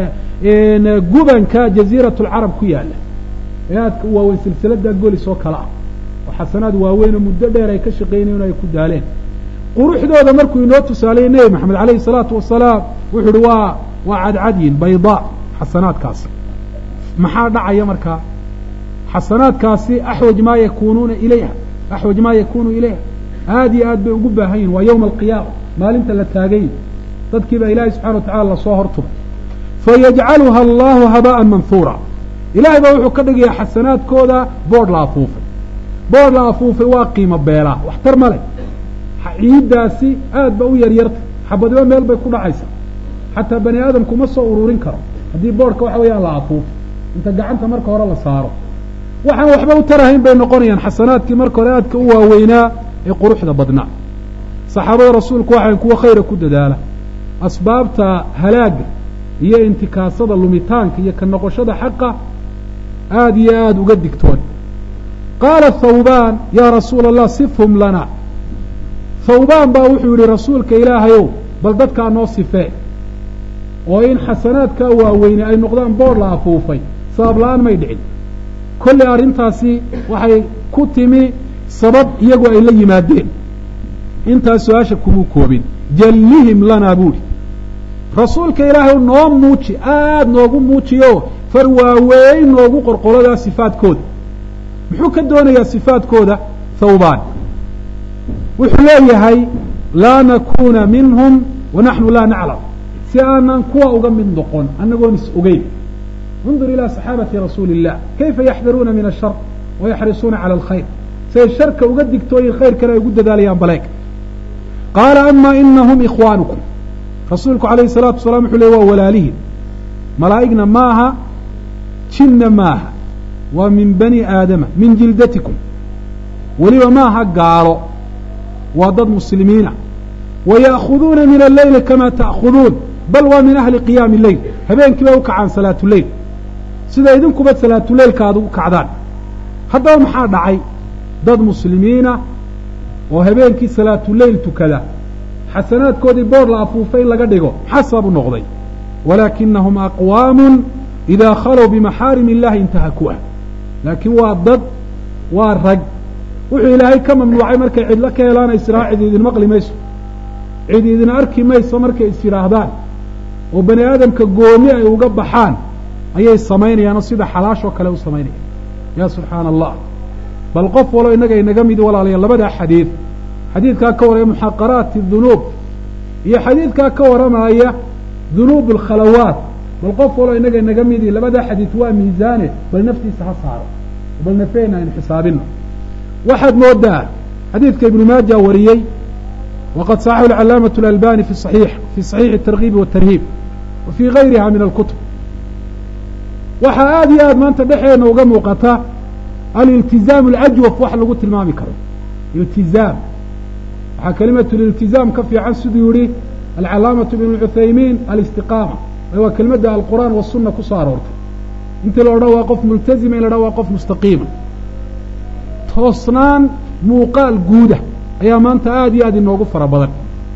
gubanka jaziirat lcarab ku yaala ee aadka u waaweyn silsilada golis oo kale ah oo xasanaad waaweyn oo muddo dheer ay ka shaqaynayen ay ku daaleen quruxdooda markuu inoo tusaaleyey nebi maxamed alayhi salaatu wasalaam wuxuu uhi waa waa cadcadyin baydaa xasanaadkaasi maxaa dhacaya markaa xasanaadkaasi axwaj maa yakunuuna ilayha axwaj maa yakunu ilayha aada iyo aad bay ugu baahan yihin waa yowma alqiyaama maalinta la taagay dadkii baa ilaahay subxana wa tacala lasoo hortubay fayajcaluha allahu haba'an manhuura ilahay baa wuxuu ka dhigayaa xasanaadkooda boodh la afuufay boodh la afuufay waa qiimo beelaa waxtar ma leh ciiddaasi aad ba u yaryarta xabadiba meel bay ku dhacaysaa xataa bani aadamku ma soo ururin karo haddii boodhka waxa weeyaan la afuufo inta gacanta marka hore la saaro waxaan waxba u tarahayn bay noqonayaan xasanaadkii marka hore aadka u waaweynaa ee quruxda badnaa saxaabada rasuulku waxaan kuwa khayra ku dadaala asbaabta halaaga iyo intikaasada lumitaanka iyo ka noqoshada xaqa aada iyo aada uga digtoon qaala thawbaan yaa rasuula allah sifhum lana thawbaan baa wuxuu yihi rasuulka ilaahayow bal dadkaa noo sifee oo in xasanaadkaa waaweyne ay noqdaan boor la afuufay sabab la-aan may dhicin kolley arrintaasi waxay ku timi sabab iyagu ay la yimaadeen intaas su-aasha kumuu koobin jallihim lanaa buuhi rasuulka ilaahay noo muuji aada noogu muujiyo far waaweyn noogu qorqoladaa sifaadkooda muxuu ka doonayaa sifaadkooda thawbaan wuxuu leeyahay laa nakuuna minhum wa naxnu laa naclam si aanan kuwa uga mid noqon annagoon is ogeyn انظر ilى صaxaabati rasuuli الlah kayfa yaxdaruuna min الshar wayaxrisuuna calى اlkhayr siay sharka uga digtooyin khayrkana ay ugu dadaalayaan baleeg qaala ama inahum ikhwaanukum rasuulku alayh الsalaatu wasalaam wuxuu ley waa walaalihin malaa'igna maaha jinna maaha waa min bani aadama min jildatikum weliba maaha gaalo waa dad muslimiina waya'khuduuna min alleyli kama ta'khuduun bal waa min ahli qiyaami leyl habeenkii bay u kacaan salaatuleyl sida idinkuba salaatuleylka aad ugu kacdaan haddaba maxaa dhacay dad muslimiina oo habeenkii salaatuleyl tukada xasanaadkoodii boor la afuufay in laga dhigo maxaa sabab u noqday walaakinahum aqwaamun idaa khalow bimaxaarim illahi intahakuah laakiin waa dad waa rag wuxuu ilaahay ka mamnuucay markay cidlo ka helaan israa cid idin maqli mayso cid idin arki mayso markay is yidhaahdaan oo bani aadamka gooni ay uga baxaan ayay samaynayaanoo sida xalaashoo kale u samaynayaan ya subxaana allah bal qof walo innaga inaga midi walaalayaal labadaa xadiid xadiidkaa ka warraya muxaqaraati dunuub iyo xadiidkaa ka warramaya dunuub alkhalawaat bal qof walo innaga inaga midi labadaa xadiid waa miisaane bal naftiisa ha saaro bal nafeena aynu xisaabino waxaad moodaa xadiidka ibnu maaja wariyey wqad صaxaxu اcalaamaة اأlbani fi صaxiix fi صaxiixi الtargiib والtarhiib wa fii gayriha min alkutub waxaa aada iyo aad maanta dhexeena uga muuqata aliltizaam اlajwaf wax lagu tilmaami karo iltizaam waxaa kelimatu liltizaam ka fiican siduu yihi alcalaamaةu ibn cuthaymiin alistiqaama waa kelimadda alqur'aan wasuna kusoo aroortay intii la odhan waa qof multazima in la odhan waa qof mustaqiima toosnaan muuqaal guuda ayaa maanta aada iyo aad inoogu fara badan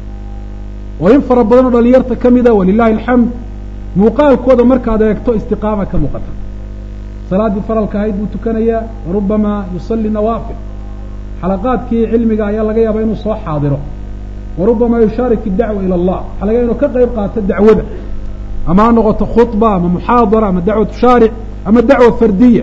oo in fara badan oo dhalinyarta ka mida walilahi alxamd muuqaalkooda markaad eegto istiqaama ka muuqata salaaddii faralka ahayd buu tukanayaa warubamaa yusalli nawaafil xalaqaadkii cilmiga ayaa laga yaabaa inuu soo xaadiro warubamaa yushaarik idacwa ila allah waxaa laga inuu ka qayb qaato dacwada ama ha noqoto khudba ama muxaadara ama dacwatu shaaric ama dacwa fardiya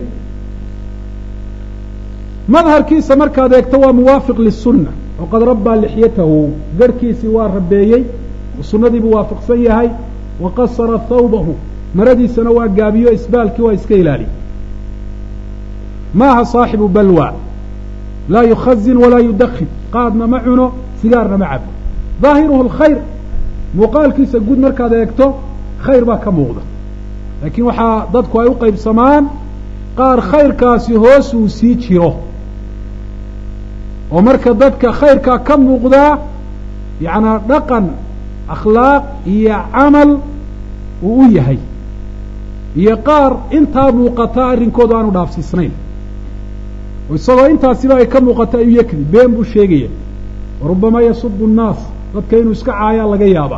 madharkiisa markaad eegto waa muwaafiq lisunna waqad rabbaa lixyatahu garhkiisii waa rabeeyey sunnadiibuu waafaqsan yahay wa qasara thawbahu maradiisana waa gaabiyo isbaalkii waa iska ilaaliy maaha saaxibu balwa laa yukhazin walaa yudakin qaadna ma cuno sigaarna ma cabo daahiruhu alkhayr muuqaalkiisa guud markaad eegto khayr baa ka muuqda laakiin waxaa dadku ay u qaybsamaan qaar khayrkaasi hoos uu sii jiro oo marka dadka khayrkaa ka muuqdaa yacnaa dhaqan akhlaaq iyo camal uu u yahay iyo qaar intaa muuqata arrinkoodu aanu dhaafsiisnayn oo isagoo intaasiba ay ka muuqata ayuu yakdi been buu sheegaya warubamaa yasubu nnaas dadka inuu iska caayaa laga yaaba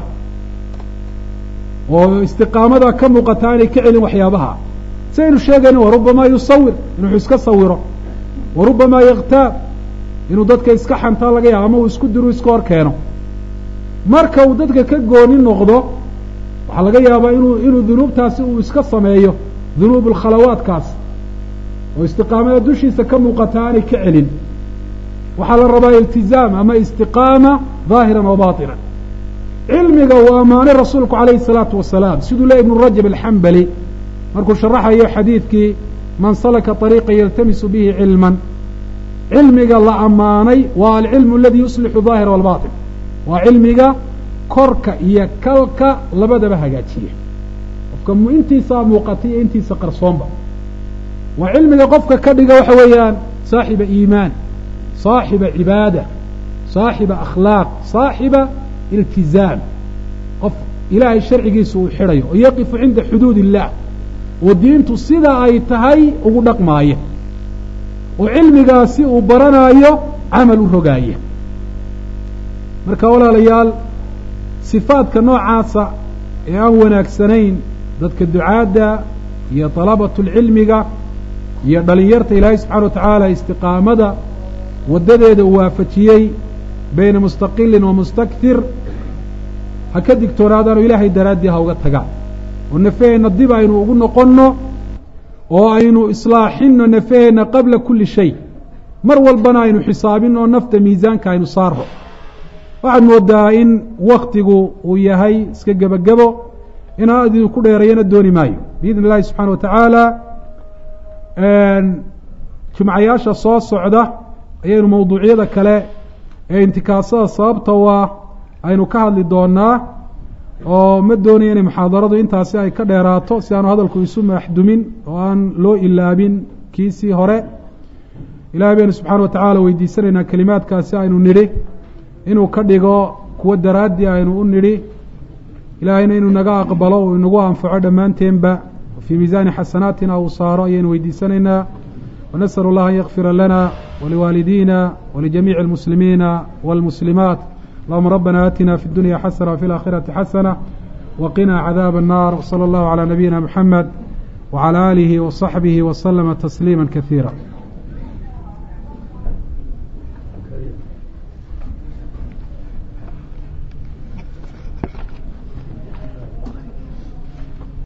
oo istiqaamada ka muuqata aanay ka celin waxyaabaha saynu sheegayna warubamaa yusawir inuu iska sawiro warubamaa yaktaab inuu dadka iska xantaa laga yaabo ama uu isku diru iska hor keeno marka uu dadka ka gooni noqdo waxaa laga yaabaa inuu inuu dunuubtaasi uu iska sameeyo dunuub alkhalawaadkaas oo istiqaamada dushiisa ka muuqata aanay ka celin waxaa la rabaa iltizaam ama istiqaama daahiran wa baatinan cilmiga uu ammaanay rasuulku calayhi salaatu wasalaam siduu le ibnu rajab alxambali markuu sharaxayo xadiidkii man salaka طariiqa yaltamisu bihi cilman cilmiga la ammaanay waa alcilmu aladi yuslixu daahira walbaطin waa cilmiga korka iyo kalka labadaba hagaajiya qofka intiisaa muuqata iyo intiisa qarsoonba waa cilmiga qofka ka dhiga waxa weeyaan saaxiba iimaan saaxiba cibaada saaxiba akhlaaq saaxiba iltizaam qof ilaahay sharcigiisa uu xidhayo oo yaqifu cinda xuduud illaah oo diintu sida ay tahay ugu dhaqmaaya oo cilmigaasi uu baranaayo camal u rogaaya marka walaalayaal sifaadka noocaasa ee aan wanaagsanayn dadka ducaadda iyo dalabatulcilmiga iyo dhalinyarta ilaahay subxana wa tacaala istiqaamada waddadeeda uu waafajiyey bayna mustaqilin wa mustaktir ha ka digtoonaadaano ilaahay daraaddii ha uga tagaan oo nafaheenna dib aynu ugu noqonno oo aynu islaaxinno nafaheenna qabla kulli shay mar walbana aynu xisaabinno oo nafta miisaanka aynu saarno waxaad moodaa in waktigu uu yahay iska gebagebo inaan idinku ku dheerayana dooni maayo biidn illahi subxana wa tacaala jumcayaasha soo socda ayaynu mawduucyada kale ee intikaasada sababta u ah aynu ka hadli doonaa oo ma doonayo inay muxaadaradu intaasi ay ka dheeraato si aanu hadalku isu maxdumin oo aan loo ilaabin kiisii hore ilahay baynu subxaana wa tacaala weydiisanaynaa kelimaadkaasi aynu nidhi inuu ka dhigo kuwo daraaddii aynu u nidhi ilaahayna inuu naga aqbalo uu inagu anfaco dhammaanteenba fii miisaani xasanaatina uu saaro ayaynu weydiisanaynaa ونسأل الله أن يغفر لنا ولوالدينا ولجميع المسلمين والمسلمات اللهم ربنا آتنا في الدنيا حسنة وفي الآخرة حسنة وقنا عذاب النار وصلى الله على نبينا محمد وعلى آله وصحبه وسلم تسليما كثيرا